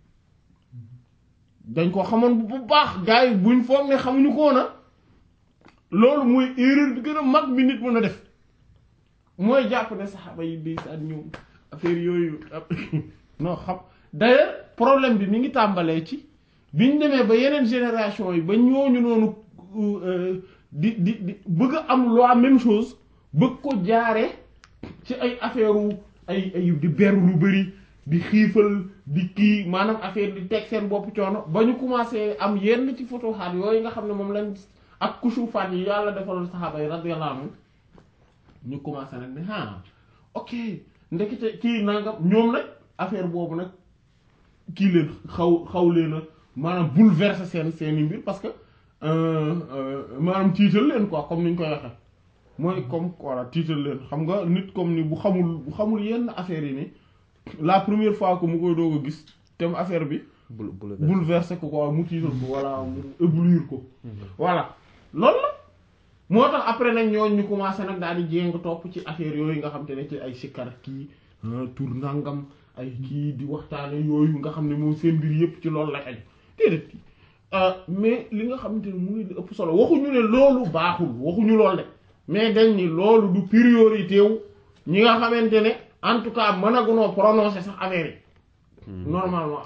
dañ ko xamoon bu baax gars yi buñ foog ne xamuñu ko woon loolu mooy erreur bi gën a mag bi nit mën a def mooy jàpp ne saxaaba yi di sa ñoom affaire yooyu non xam d'ailleurs problème bi mi ngi tàmbalee ci biñ demee ba yeneen génération yi ba ñooñu noonu di di di bëgg a am la même chose bëgg ko jaare ci ay affaire ay ay di beru lu bari di xiifal di kii maanaam affaire di teg seen bopp coono ba ñu commencé am yenn ci futuhaat yooyu nga xam ne moom lañ ak kusufaat yi yàlla defal saxaaba yi radiyallahu anhum ñu commencé nag ne ah ok ndekete kii nangam ñoom nag affaire boobu nag kii leen xaw xaw leen a maanaam bouleverser seen seeni mbir parce que maanaam tiital leen quoi comme ni ñu koy waxee mooy comme voilà tiital leen xam nga nit comme ni bu xamul bu xamul yenn affaires yi ni la première fois que mu koy doog a gis tem affaire bi bouleverser ko quoi mu tiital ko walla mu éblouir ko voilà loolu la moo tax après nag ñooñ ñu commencé nag daal di jéng topp ci affaire yooyu nga xam te ne ci ay sikkar kii tur nangam ay kii di waxtaane yooyu nga xam ne moom seen mbir yépp ci loolu lay aju déedéet mais li nga xamante ne muy li ëpp solo waxuñu ne loolu baaxul waxuñu loolu de mais dañ ni loolu du priorité wu ñi nga xamante ne en tout cas mën a gunoo prononcer sax affaire yi normalement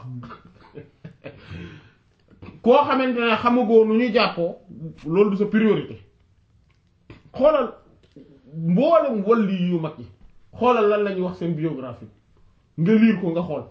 koo xamante ne xamagoo nu ñuy jàppoo loolu du sa priorité xoolal mboolem walli yu mag yi xoolal lan la ñuy wax seen biographie nga liir ko nga xool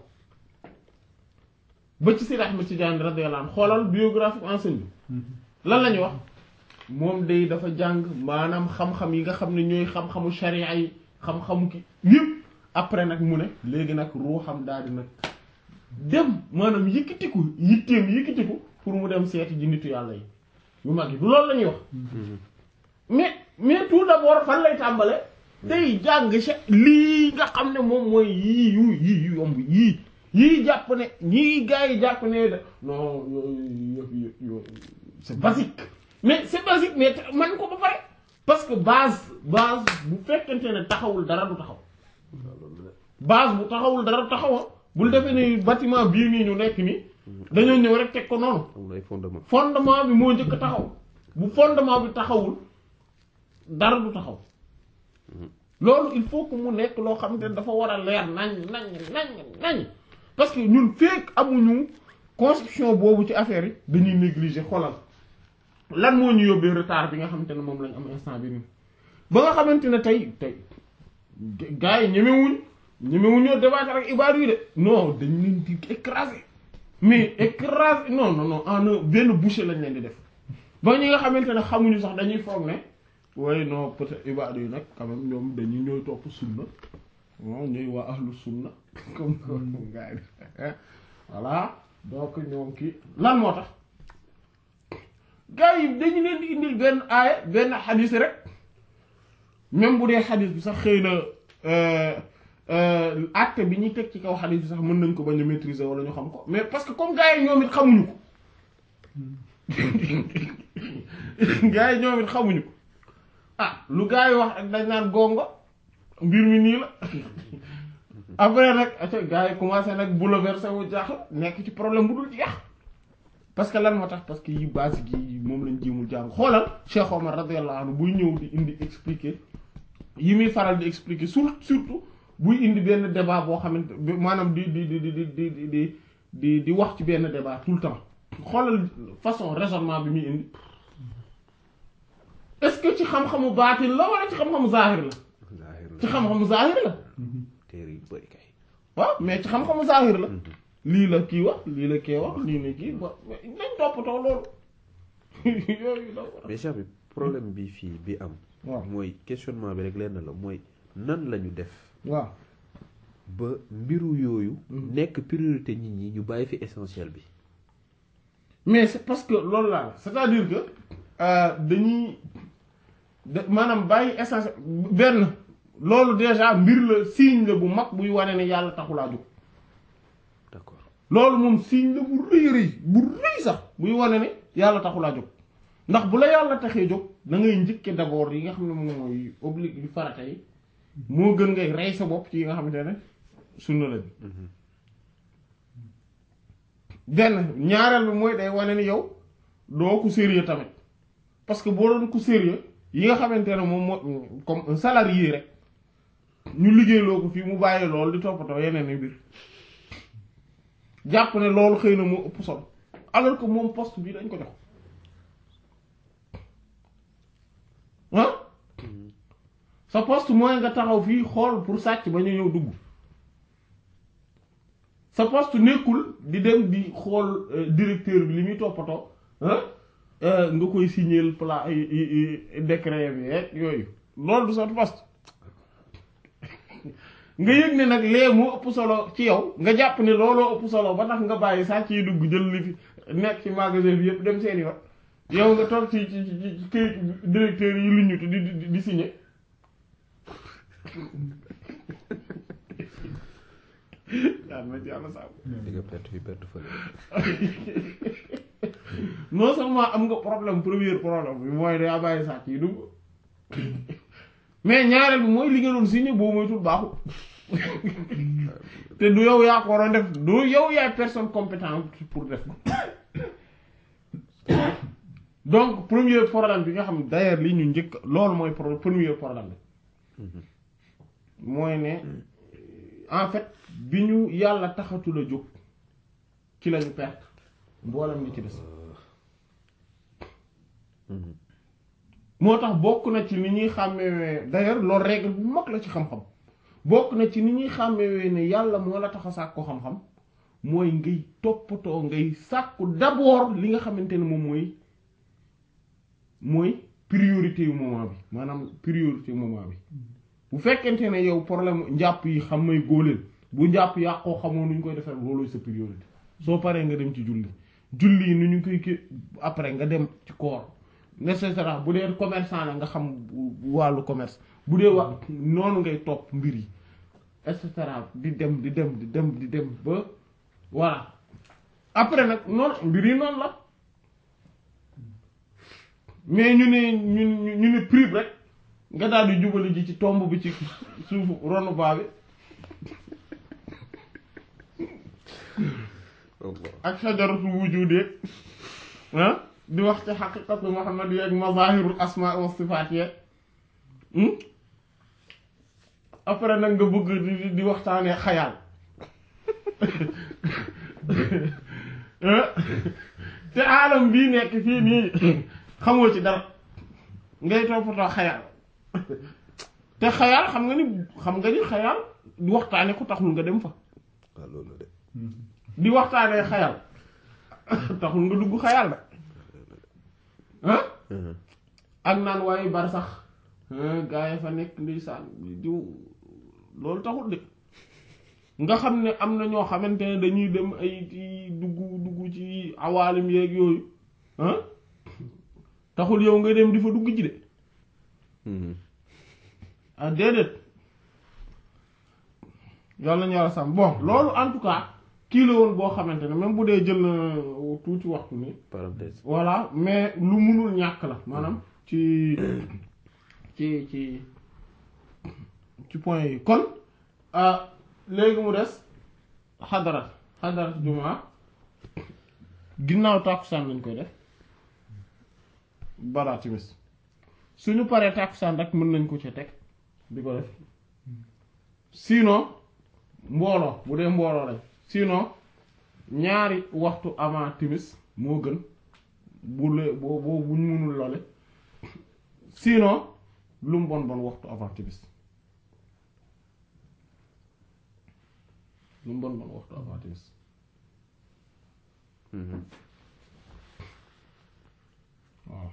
ba ci Seydi Ahmed Tidiane radiyallahu anhu xoolal biographie enseigne bi lan la ñuy wax moom day dafa jàng maanaam xam-xam yi nga xam ne ñooy xam-xamu sharia yi xam-xamu ki yëpp après nag mu ne léegi nag ruuxam daal di nag dem maanaam yëkkatiku yitteem yëkkatiku pour mu dem seeti ji nitu yàlla yi yu mag yi du loolu la ñuy wax mais mais tout d'abord fan lay tàmbale day jàng lii nga xam ne moom mooy yii yu yii yu yomb yii yii jàpp ne ñii gars yi jàpp ne de non yooyu yooyu c'est basique mais c'est basique mais man ko ba pare parce que base base bu fekkente ne taxawul dara du taxaw base bu taxawul dara du taxaw bul defee ni bâtiment bii nii ñu nekk nii dañoo ñëw rek teg ko noonu am na ay fondement fondement bi moo njëkk a taxaw bu fondement bi taxawul dara du taxaw loolu il faut que mu nekk loo xam ne dafa war a leer nañ nañ nañ nañ parce que ñun fekk amuñu conception boobu ci affaire yi dañuy négliger xoolal lan moo ñu yóbbee retard bi nga xamante ne moom lañ am instant bi nii ba nga xamante ne tey tey gars yi ñemewuñ ñemewuñoo débattre ak ibaadu yi de non dañ leen di écraser mais écraser non non non en un benn bouchée lañ leen di def ba ñi nga xamante ne xamuñu sax dañuy foog ne waaye non peut-être ibaadu yi nag quand même ñoom dañuy ñooy topp sunna non ñooy waa ahlu sunna comme comme gars yi voilà donc ñoom kii lan moo tax gars yi dañu leen di indil benn aaya benn xadis rek même bu dee xadis bi sax xëy na acte bi ñuy teg ci kaw xadis bi sax mën nañ ko bañ a maîtriser wala ñu xam ko mais parce que comme gars yi ñoom it xamuñu ko gars yi ñoom it xamuñu ko ah lu gars yi wax rek dañ naan gongo mbir mi nii la après nag aca gars yi commencé nag bouleversé wu jaaxle nekk ci problème bu dul jeex parce que lan moo tax parce que yi base gi moom lañ jéemul jàng xoolal Cheikh Omar radiyallahu anhu buy ñëw di indi expliquer yi muy faral di expliquer sur surtout buy indi benn débat boo xamante maanaam di di di di di di di di di wax ci benn débat tout le temps xoolal façon raisonnement bi muy indi est-ce que ci xam-xamu baatin la wala ci xam-xamu zahir la zahir ci xam-xamu zahir la téere yu bëri kay waaw mais ci xam-xamu zahir la lii la kii wax lii la kii wax lii la kii ba nañ toppatoo loolu yooyu la mais Cheikh bi problème bi fii bi am waaw mooy questionnement bi rek lenn la mooy nan lañu def waaw ba mbiru yooyu nekk priorité nit ñi ñu bàyyi fi essentiel bi mais c'est parce que loolu laa la c'est-à-dire que euh, dañuy da maanaam bàyyi essence benn loolu déjà mbir la signe la bu mag buy wane ne yàlla taxulaa jóg d'accord loolu moom signe la bu rëy rëy bu rëy sax buy wane ne yàlla taxulaa jóg ndax bu la yàlla taxee jóg da ngay njëkke d'abord yi nga xam ne moom mooy obligé yu farata yi moo gën ngay rey sa bopp ci yi nga xamante ne sunna la bi benn ñaareel bi mooy day wane ni yow doo ku sérieux tamit parce que boo doon ku sérieux yi nga xamante ne moom moo comme un salarié rek ñu liggéeyloo ko fii mu bàyyi loolu di toppatoo yeneen i mbir jàpp ne loolu xëy na moo ëpp solo alors que moom poste bi dañ ko jox ah sa poste mooy nga taxaw fii xool pour sàcc ba ñu ñëw dugg sa poste nekkul di dem di xool directeur bi li muy toppatoo ah nga koy signer pla décret bi rek yooyu loolu du sa poste nga yëg ne nag lee moo ëpp solo ci yow nga jàpp ne looloo ëpp solo ba tax nga bàyyi sàcc yi dugg jël li fi nekk ci magasin bi yëpp dem seeni yoon yow nga toog ci ci ci ci këyit directeur yi lu ñu di di di signer yàlla na ci yàlla sàmm di nga perte fi perte fële non seulement am nga problème premier problème bi mooy daa bàyyi sàcc yi dugg mais ñaareel bi mooy li nga doon signé boo moytul baaxul te du yow yaa ko waroon def du yow yaay personne compétente pour def ko donc premier problème bi nga xam ne d'ailleurs li ñu njëkk loolu mooy pro premier problème bi mooy ne en fait bi ñu yàlla taxatul a jóg ci lañu perte mboolem li ci des moo tax bokk na ci ni ñuy xàmmewee d'ailleurs loolu règle bu mag la ci xam-xam bokk na ci ni ñuy xàmmewee ne yàlla moo la tax a sàkku xam-xam mooy ngay toppatoo ngay sàkku d'abord li nga xamante ne moom mooy mooy priorité yu moment bi maanaam priorité moment bi bu fekkente ne yow problème njàpp yi xam may góoleel bu njàpp yàqoo xamoo nu ñu koy defee loolooy sa priorité soo paree nga dem ci julli julli yi nu ñu koy kii après nga dem ci koor et cetera bu dee commerçant la nga xam wàllu commerce bu dee wax noonu ngay topp mbir yi et cetera di dem di dem di dem di dem ba voilà après nag noonu mbir yi noonu la mais ñu ne ñu ñu ne prix rek nga daal di jubali ji ci tomb bi ci suufu ronu baa bi ak sajaratul wujudeek ah di wax ci xaqiqatu Muhammad yeeg mazahirul asma wa sifaat yeeg après nag nga bëgg di di waxtaanee xayaal te aalam bii nekk fii nii xamoo ci dara ngay toppatoo xayaal te xayaal xam nga ni xam nga ni xayaal di waxtaane ko taxul nga dem fa waaw loolu de di waxtaanee xayal taxul nga dugg xayal de ah ak naan waaye bar sax gaa yi fa nekk ndeysaan diw loolu taxul de nga xam ne am na ñoo xamante ne dañuy dem ay ci dugg dugg ci awaalim yeeg yooyu ah taxul yow nga dem di fa dugg ji de ah déedéet yàlla ñu yàlla sàmm bon loolu en tout cas kii la woon boo xamante ne même bu dee jël na tuuti waxtu ni parenthèse voilà mais lu munul ñàkk la maanaam ci ci ci ci point yi kon ah léegi mu des xadarat xadarat jumaa ginnaaw tàkkusaan lañ koy def balaa timis suñu paree tàkkusaan rek mën nañ ko ci teg di ko def sinon mbooloo bu dee mbooloo lañ sinon ñaari waxtu avant timis moo gën bu le boo boo buñ mënul loole sinon lu mu bon bon waxtu avant timis lu mu bon bon waxtu avant timis waaw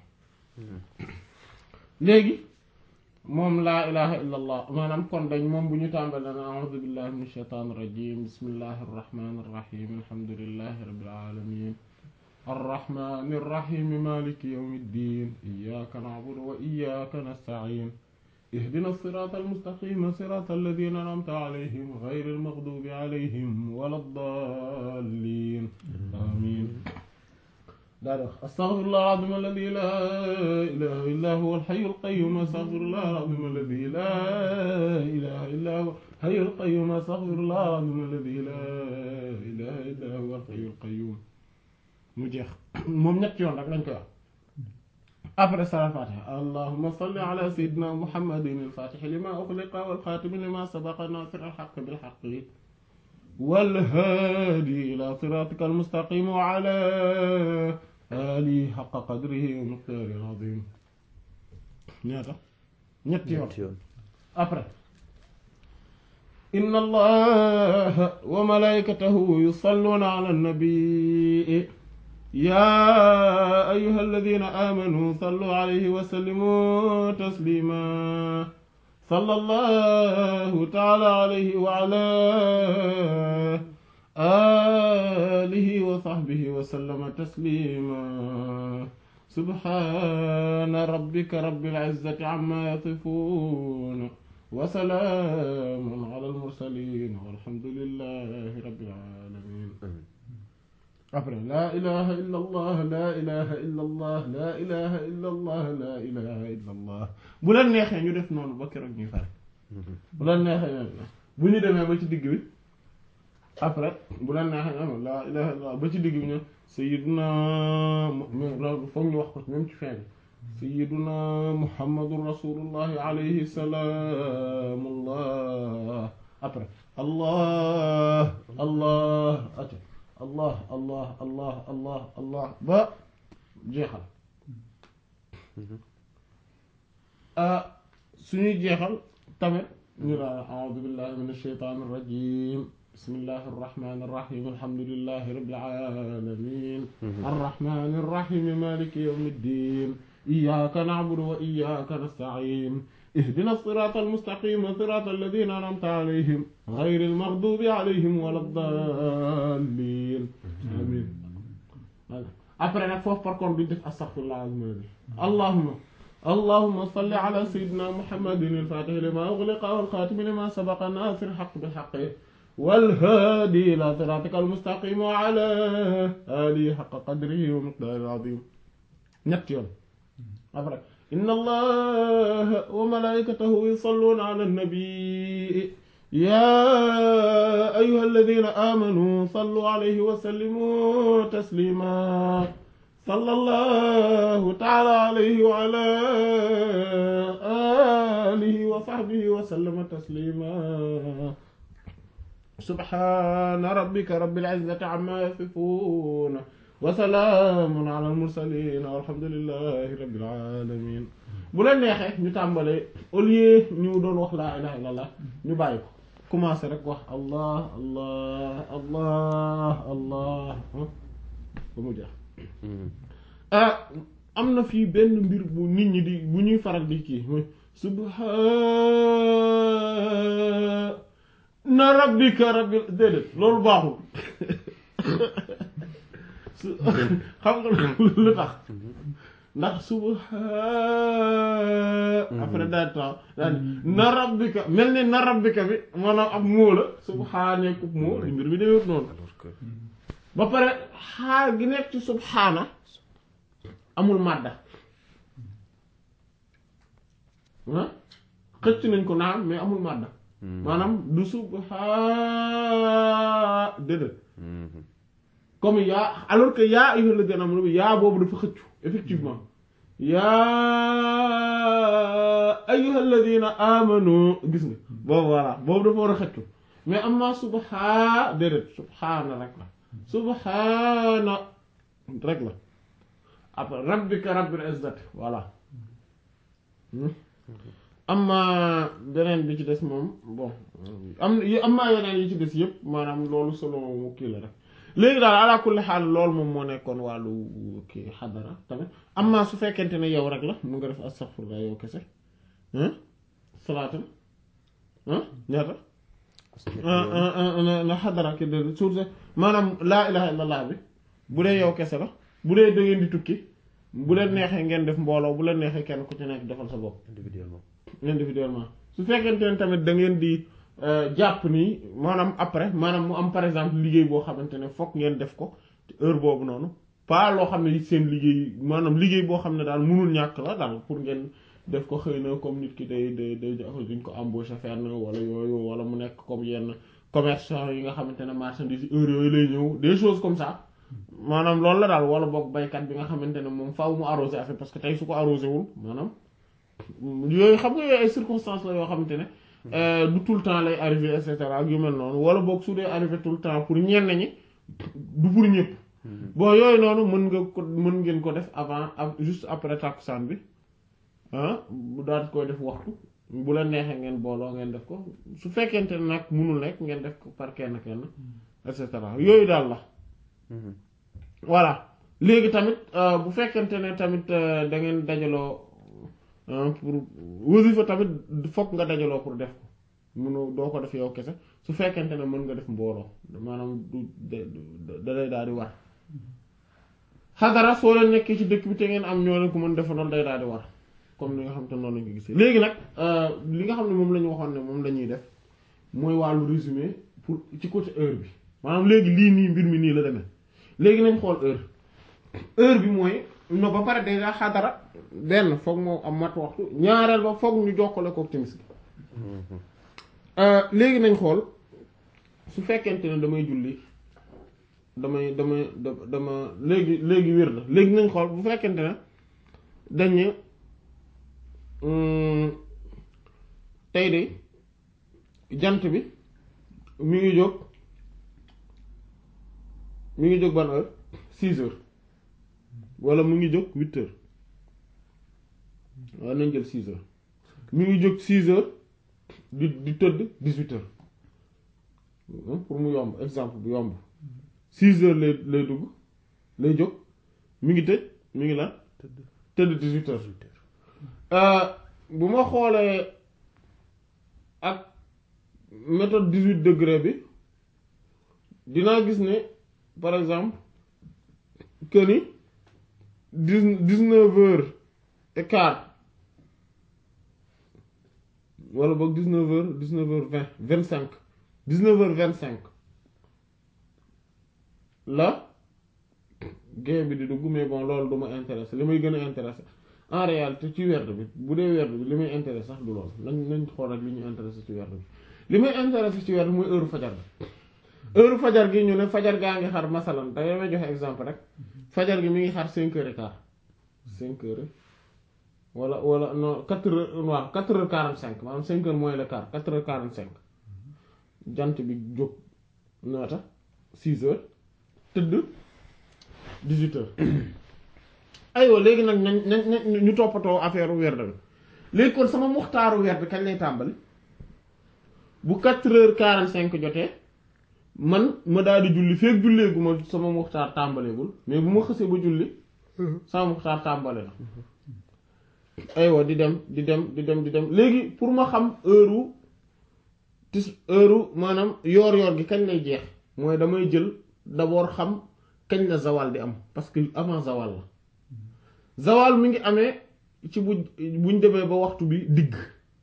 léegi moom laa ilaha illa allah maanaam kon dañ moom bu ñu tàmbale na a'udhu billahi minash shaitanir rajim bismillahir rahmanir rahim alhamdulillahi rabbil alamin arrahmanir rahim maliki yawmiddin iyyaka na'budu wa iyyaka nasta'in اهدنا الصراط المستقيم صراط الذين أنعمت عليهم غير المغضوب عليهم ولا الضالين آمين أستغفر الله العظيم الذي لا إله إلا هو الحي القيوم أستغفر الله العظيم الذي لا إله إلا هو الحي القيوم أستغفر الله العظيم الذي لا إله إلا هو الحي القيوم mu jeex moom ñett yoon rek lañ koy wax après salaat fatiha allahumma salli ala sayyidina muhammadin al-fatih lima ughliqa wal khatim lima sabaqa nasir al-haqq bil haqq wal hadi ila siratika al-mustaqim wa ala alihi haqqa qadrihi wa miqdarihi al-azim ñaata ñetti yoon yoon après inna allaha wa malaikatahu yusalluna ala an-nabi يا أيها الذين آمنوا صلوا عليه وسلموا تسليما صلى الله تعالى عليه وعلى آله وصحبه وسلم تسليما سبحان ربك رب العزة عما يصفون وسلام على المرسلين والحمد لله رب العالمين après laa ilaha illa allah laa ilaha illa allah laa ilaha illa allah laa ilaha illa allah bu leen neexee ñu def noonu ba keroog ñuy fare bu leen neexee ñoom bu ñu demee ba ci digg bi après bu leen neexee ñoom laa ilaha illa allah ba ci digg bi ñoom sayyiduna loolu foog ñu wax ko même ci fin bi sayyiduna muhammadun rasulullahi alayhi salaamullah après allah allah ati allah allah allah allah allah ba jeexal suñuy jeexal tamit ñu la a'udhu billahi minash shaytanir rajim bismillahi irrahmani irrahim alhamdulillahi rabbil alamin arrahmani irrahim maliki yawmi ddin iyyaka na'budu wa iyyaka nasta'in اهدنا الصراط المستقيم صراط الذين أنعمت عليهم غير المغضوب عليهم ولا الضالين آمين après nag foofu par contre duñ def astaghfirullah azim allahumma اللهم صل على سيدنا محمد الفاتح لما أغلق والخاتم لما سبق ناصر الحق بالحق والهادي إلى صراطك المستقيم وعلى آله حق قدره ومقداره العظيم ñett yoon après inna allaha wa malaikatahu yusalluna ala nabi ya ayyuha alladhina amanu sallu alayhi wa sallimu taslima sallallahu ta'ala alayhi wa ala alihi wa sahbihi wa sallama taslima subhana rabbika rabbil izzati amma yasifun wa salaamun ala al mursalin walhamdulillahi rabbil alamin bu leen neexee ñu tàmbale au lieu ñu doon wax laa ilaha illallah ñu bàyyi ko commencé rek wax allah allah allah allah ba mu jeex ah am na fii benn mbir bu nit ñi di bu ñuy faral di kii mooy subhaana rabbika rabbil déedéet loolu baaxul xam nga lu tax ndax subhaana après daal tax daal na rabbika mel ni na rabbika bi maanaam ab moo la subhaana kub moo mbir mi demee noonu alors que ba pare xaar gi nekk ci subhaana amul màdda ah xëcc nañ ko naam mais amul màdda maanaam du subhaa déedéet comme yaa alors que yaa ayyuhal ladina amanu yaa boobu dafa xëccu effectivement yaa ayyuhal ladina amanu gis nga boobu voilà boobu dafa war a xëccu mais amma subhaa déedéet subhaana rek la subhaana rek la après rabbika rabbil izzati voilà amma beneen bi ci des moom bon am amma yeneen yi ci des yëpp maanaam loolu solo mu kii la rek léegi daal ala kulli xaal loolu moom moo nekkoon wàllu kii xadara tamit amma su fekkente ne yow rek la mu nga def astaghfirullah yow kese salaatam ñaata na xadara ki de surtout maanaam laa ilaha illallah bi bu dee yow kese la bu dee da ngeen di tukki bu leen neexee ngeen def mbooloo bu leen neexee kenn ku ci nekk defal sa bopp individuellement individuellement su fekkente ne tamit da ngeen di jàpp nii maanaam après maanaam mu am par exemple liggéey boo xamante ne fokk ngeen def ko heure boobu noonu pas loo xam ne seen liggéey maanaam liggéey boo xam ne daal mënul ñàkk la daal pour ngeen def ko xëy na comme nit ki day day day duñ ko embauché fenn wala yooyu wala mu nekk comme yenn commerçant yi nga xamante ne marchandise heure yooyu lay ñëw des choses comme ça maanaam loolu la daal wala boog baykat bi nga xamante ne moom faaw mu arrosé affaire parce que tey su ko arrosé wul maanaam yooyu xam nga yooyu ay circonstances la yoo xamante ne du tout le temps lay arrivé et cetera ak yu mel noonu wala boog su dee arrivé tout le temps pour ñenn ñi du pour ñëpp bon yooyu noonu mën nga ko mën ngeen ko def avant juste après takkusaan bi ah bu daal koy def waxtu bu la neexee ngeen booloo ngeen def ko su fekkente ne nag mënul nekk ngeen def ko par kenn kenn et cetera yooyu daal la voilà léegi tamit bu fekkente ne tamit da ngeen dajaloo pour wasifa tamit fokk nga dajaloo pour def ko munu doo ko def yow kese su fekkente ne mën nga def mbooloo maanaam du da lay daal di war xadara soo leen nekkee ci dëkk bi te ngeen am ñoo leen ko mën defandoo day daal di war comme li nga xam te noonu lañ ko gisee léegi nag li nga xam ne moom la ñu waxoon ne moom la ñuy def mooy wàllu résumé pour ci côté heure bi maanaam léegi lii nii mbir mi nii la demee léegi nañ xool heure heure bi mooy no ba pare déjà xadara benn foog moo am mat waxtu ñaareel ba foog ñu jokkale ko timis léegi nañ xool su fekkente ne damay julli damay damay dama léegi léegi wér la léegi nañ xool bu fekkente ne dañ tey de jant bi mi ngi jóg mi ngi jóg ban heure six heures wala mu ngi jóg huit heures waaw nañ jël six heures mi ngi jóg six heures di di tëdd dix-huit heures pour mu yomb exemple bu yomb six heures lay lay dugg lay jóg mi ngi tëj mi ngi lan tëdd dix-huit heures bu ma xoolee ak méthode dix-huit degré bi dinaa gis ne par exemple que ni dix dix-neuf heures et quart wala boog dix-neuf heures dix-neuf heures vingt vingt-cinq dix-neuf heures vingt-cinq la gain bi di dugg mais bon loolu du ma intéressé li may gën a intéressé en réalité ci werd bi bu dee werd bi li may intéressé sax du loolu nañ nañ xool rek li ñu intéressé ci werd bi li may intéressé ci werd bi mooy heure fajar bi heure fajar gi ñu ne fajar gaa ngi xar masalan da may joxe exemple rek fajar gi mi ngi xar cinq heures et quart cinq heures wala wala non quatre heures waaw quatre heures quarante cinq maanaam cinq heures moins le quart quatre heures quarante cinq jant bi jóg noota six heures tëdd dix-huit heures aywa léegi nag nañ nañ nañ ñu toppatoo affaire werd bi léegi kon sama muxtaaru werd bi kañ lay tàmbali bu quatre heures quarante cinq jotee man ma daal di julli feek julleegu ma sama muxtaar tàmbaleegul mais bu ma xësee ba julli sama muxtaar tàmbale na aywa di dem di dem di dem di dem léegi pour ma xam heure tis heure maanaam yoor yoor gi kañ lay jeex mooy damay jël d'abord xam kañ la zawal di am parce que avant zawal la zawal mi ngi amee ci bu buñ demee ba waxtu bi digg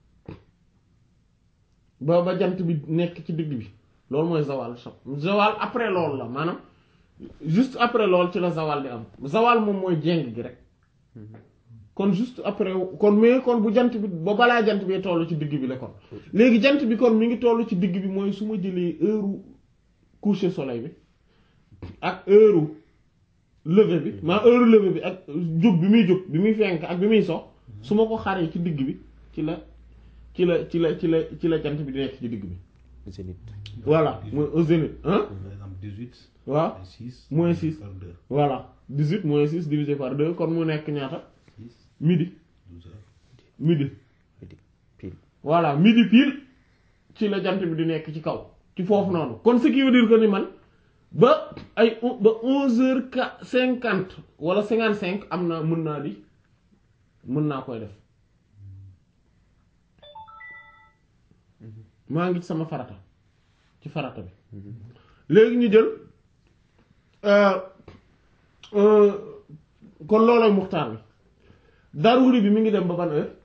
ba ba jant bi nekk ci digg bi loolu mooy zawal zawal après loolu la maanaam juste après loolu ci la zawal di am zawal moom mooy jéng gi rek kon juste après kon mais kon bu jant bi ba balaa jant bi toll ci digg bi la kon léegi jant bi kon mi ngi toll ci digg bi mooy su ma jëlee heure coucher soleil bi ak heure lever bi maa heure lever bi ak jóg bi muy jóg bi muy fenk ak bi muy sox su ma ko xaree ci digg bi ci la ci la ci la ci la ci la jant bi di nekk ci digg bi zénith voilà mooy au zénith hein par exemple 18 waaw et 6 moins 6 par 2 voilà 18 moins 6 divisé par 2 kon mu nekk ñaata 6 midi 12 heures midi midi pile voilà midi pile ci la jant bi di nekk ci kaw ci foofu noonu kon ce qui veut dire que ni man ba ay on- ba onze heures qua cinquante wala cinquante cinq am naa mën naa di mën naa koy def maa ngi ci sama farata ci farata bi léegi ñu jël euh, euh, kon loolooy muxtaar bi daruri bi mi ngi dem ba ban heure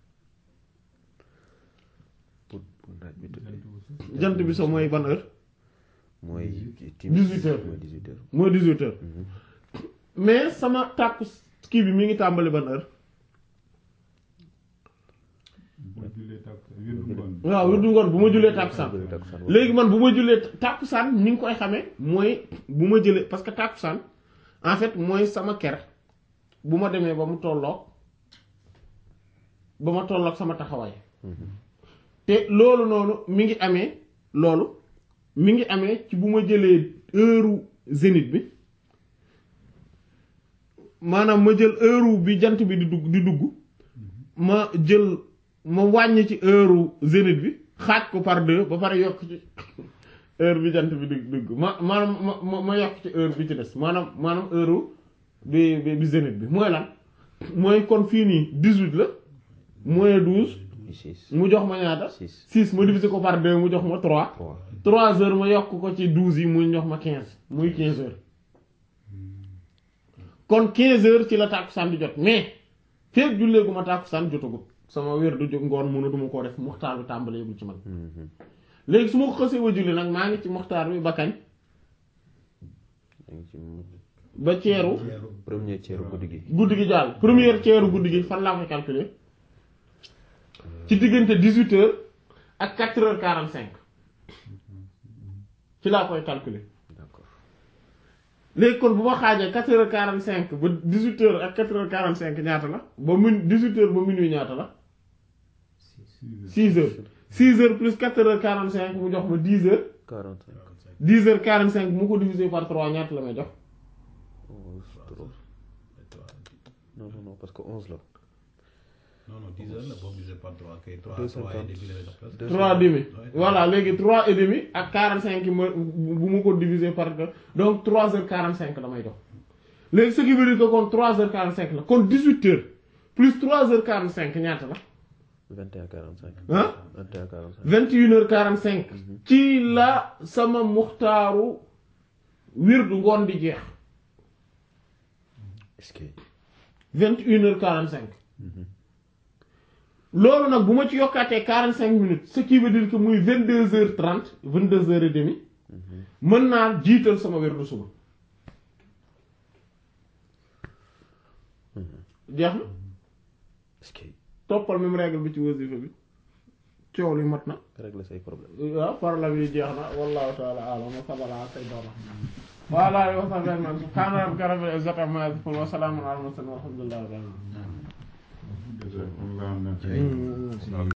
pour pour naaj bi tuddee jant bi so mooy ban heure mooy Dix-huit heures. mooy dix-huit heures mooy 18 heures mais sama tàkku kii bi mi ngi tàmbali ban heure boo jullee tàkk wirdu ngoon bi waaw wirdu ngoon bu ma jullee tàkkusaan Bëri takkusaan léegi man bu ma jullee tàkkusaan ni nga koy xamee mooy bu ma jëlee parce que tàkkusaan en fait mooy sama ker bu ma demee ba mu tolloog ba ma tolloog sama taxawaay te loolu noonu mi ngi amee loolu mi ngi amee ci bu ma jëlee heure zénith bi maanaam ma jël heure bi jant bi di dugg di dugg ma jël ma wàññi ci heure zénith bi xaaj ko par deux ba pare yokk ci heure bi jant bi di dugg ma maanaam ma ma ma yokk ci heure bi ci des maanaam maanaam heure bi bi bi zénith bi mooy lan mooy kon fii nii dix-huit la moins douze six mu jox ma ñaata six six ma divisé ko par deux mu jox ma trois trois trois heures ma yokk ko ci douze yi muy jox ma quinze muy quinze heures kon quinze heures ci la tàkkusaan di jot mais feeg julleegu ma tàkkusaan jotagut sama wér du jóg ngoon mënu duma koo def muxtaar bi tàmbaleegul ci man léegi su ma ko xësee ba julli nag maa ngi ci muxtaar bi ba kañ yaa ngi ci ba ceeru premier tiers guddi gi guddi gi jàll première ceeru guddi gi fan laa koy calculer ci diggante dix-huit heures ak quatre heures quarante-cinq ci laa koy calculer d'accord léegi kon bu ma xaajee quatre heures quarante cinq ba dix huit heures ak quatre heures quarante cinq ñaata la ba min dix huit heures ba minuit ñaata la six heures six heures plus quatre heures quarante cinq mu jox ma dix heures quarante cinq dix heures quarante cinq mu ko diviser par trois ñaata la may jox onze trois non non non parce que onze la non non 10 heures la boo divisé par 3 kay 3 Deux 3 et cinquante. demi lay def presque. Deux trois demi Ouais. voilà léegi trois et demi ak quarante cinq yi ma bu ma ko diviser par deux donc trois heures quarante cinq la may jox léegi ce qui veut dire que kon trois heures quarante cinq la kon dix huit heures plus trois heures quarante cinq ñaata la vingt et un quarante cinq ah vingt et un quarante cinq vingt et une heures quarante cinq ci la sama muxtaaru wirdu ngoon di jeex est-ce que vingt et une heures quarante cinq loolu nag bu ma ci yokkaatee quarante cinq minutes ce qui veut dire que muy vingt deux heures trente vingt deux heures et demi mën naa jiital sama wirdu suba jeex na toppal même règle bi ci wasifa bi coow li mat na régler say problème waaw problème yi jeex na wallahu ta'ala a'lam wa sallallahu alayhi wa sallam wa ala alihi wa sahbihi ajma'in subhana rabbika rabbil izzati amma yasifun wa salamun ala al mursalin walhamdulillahi rabbil alamin Déjà, on l'a en a fait. alamin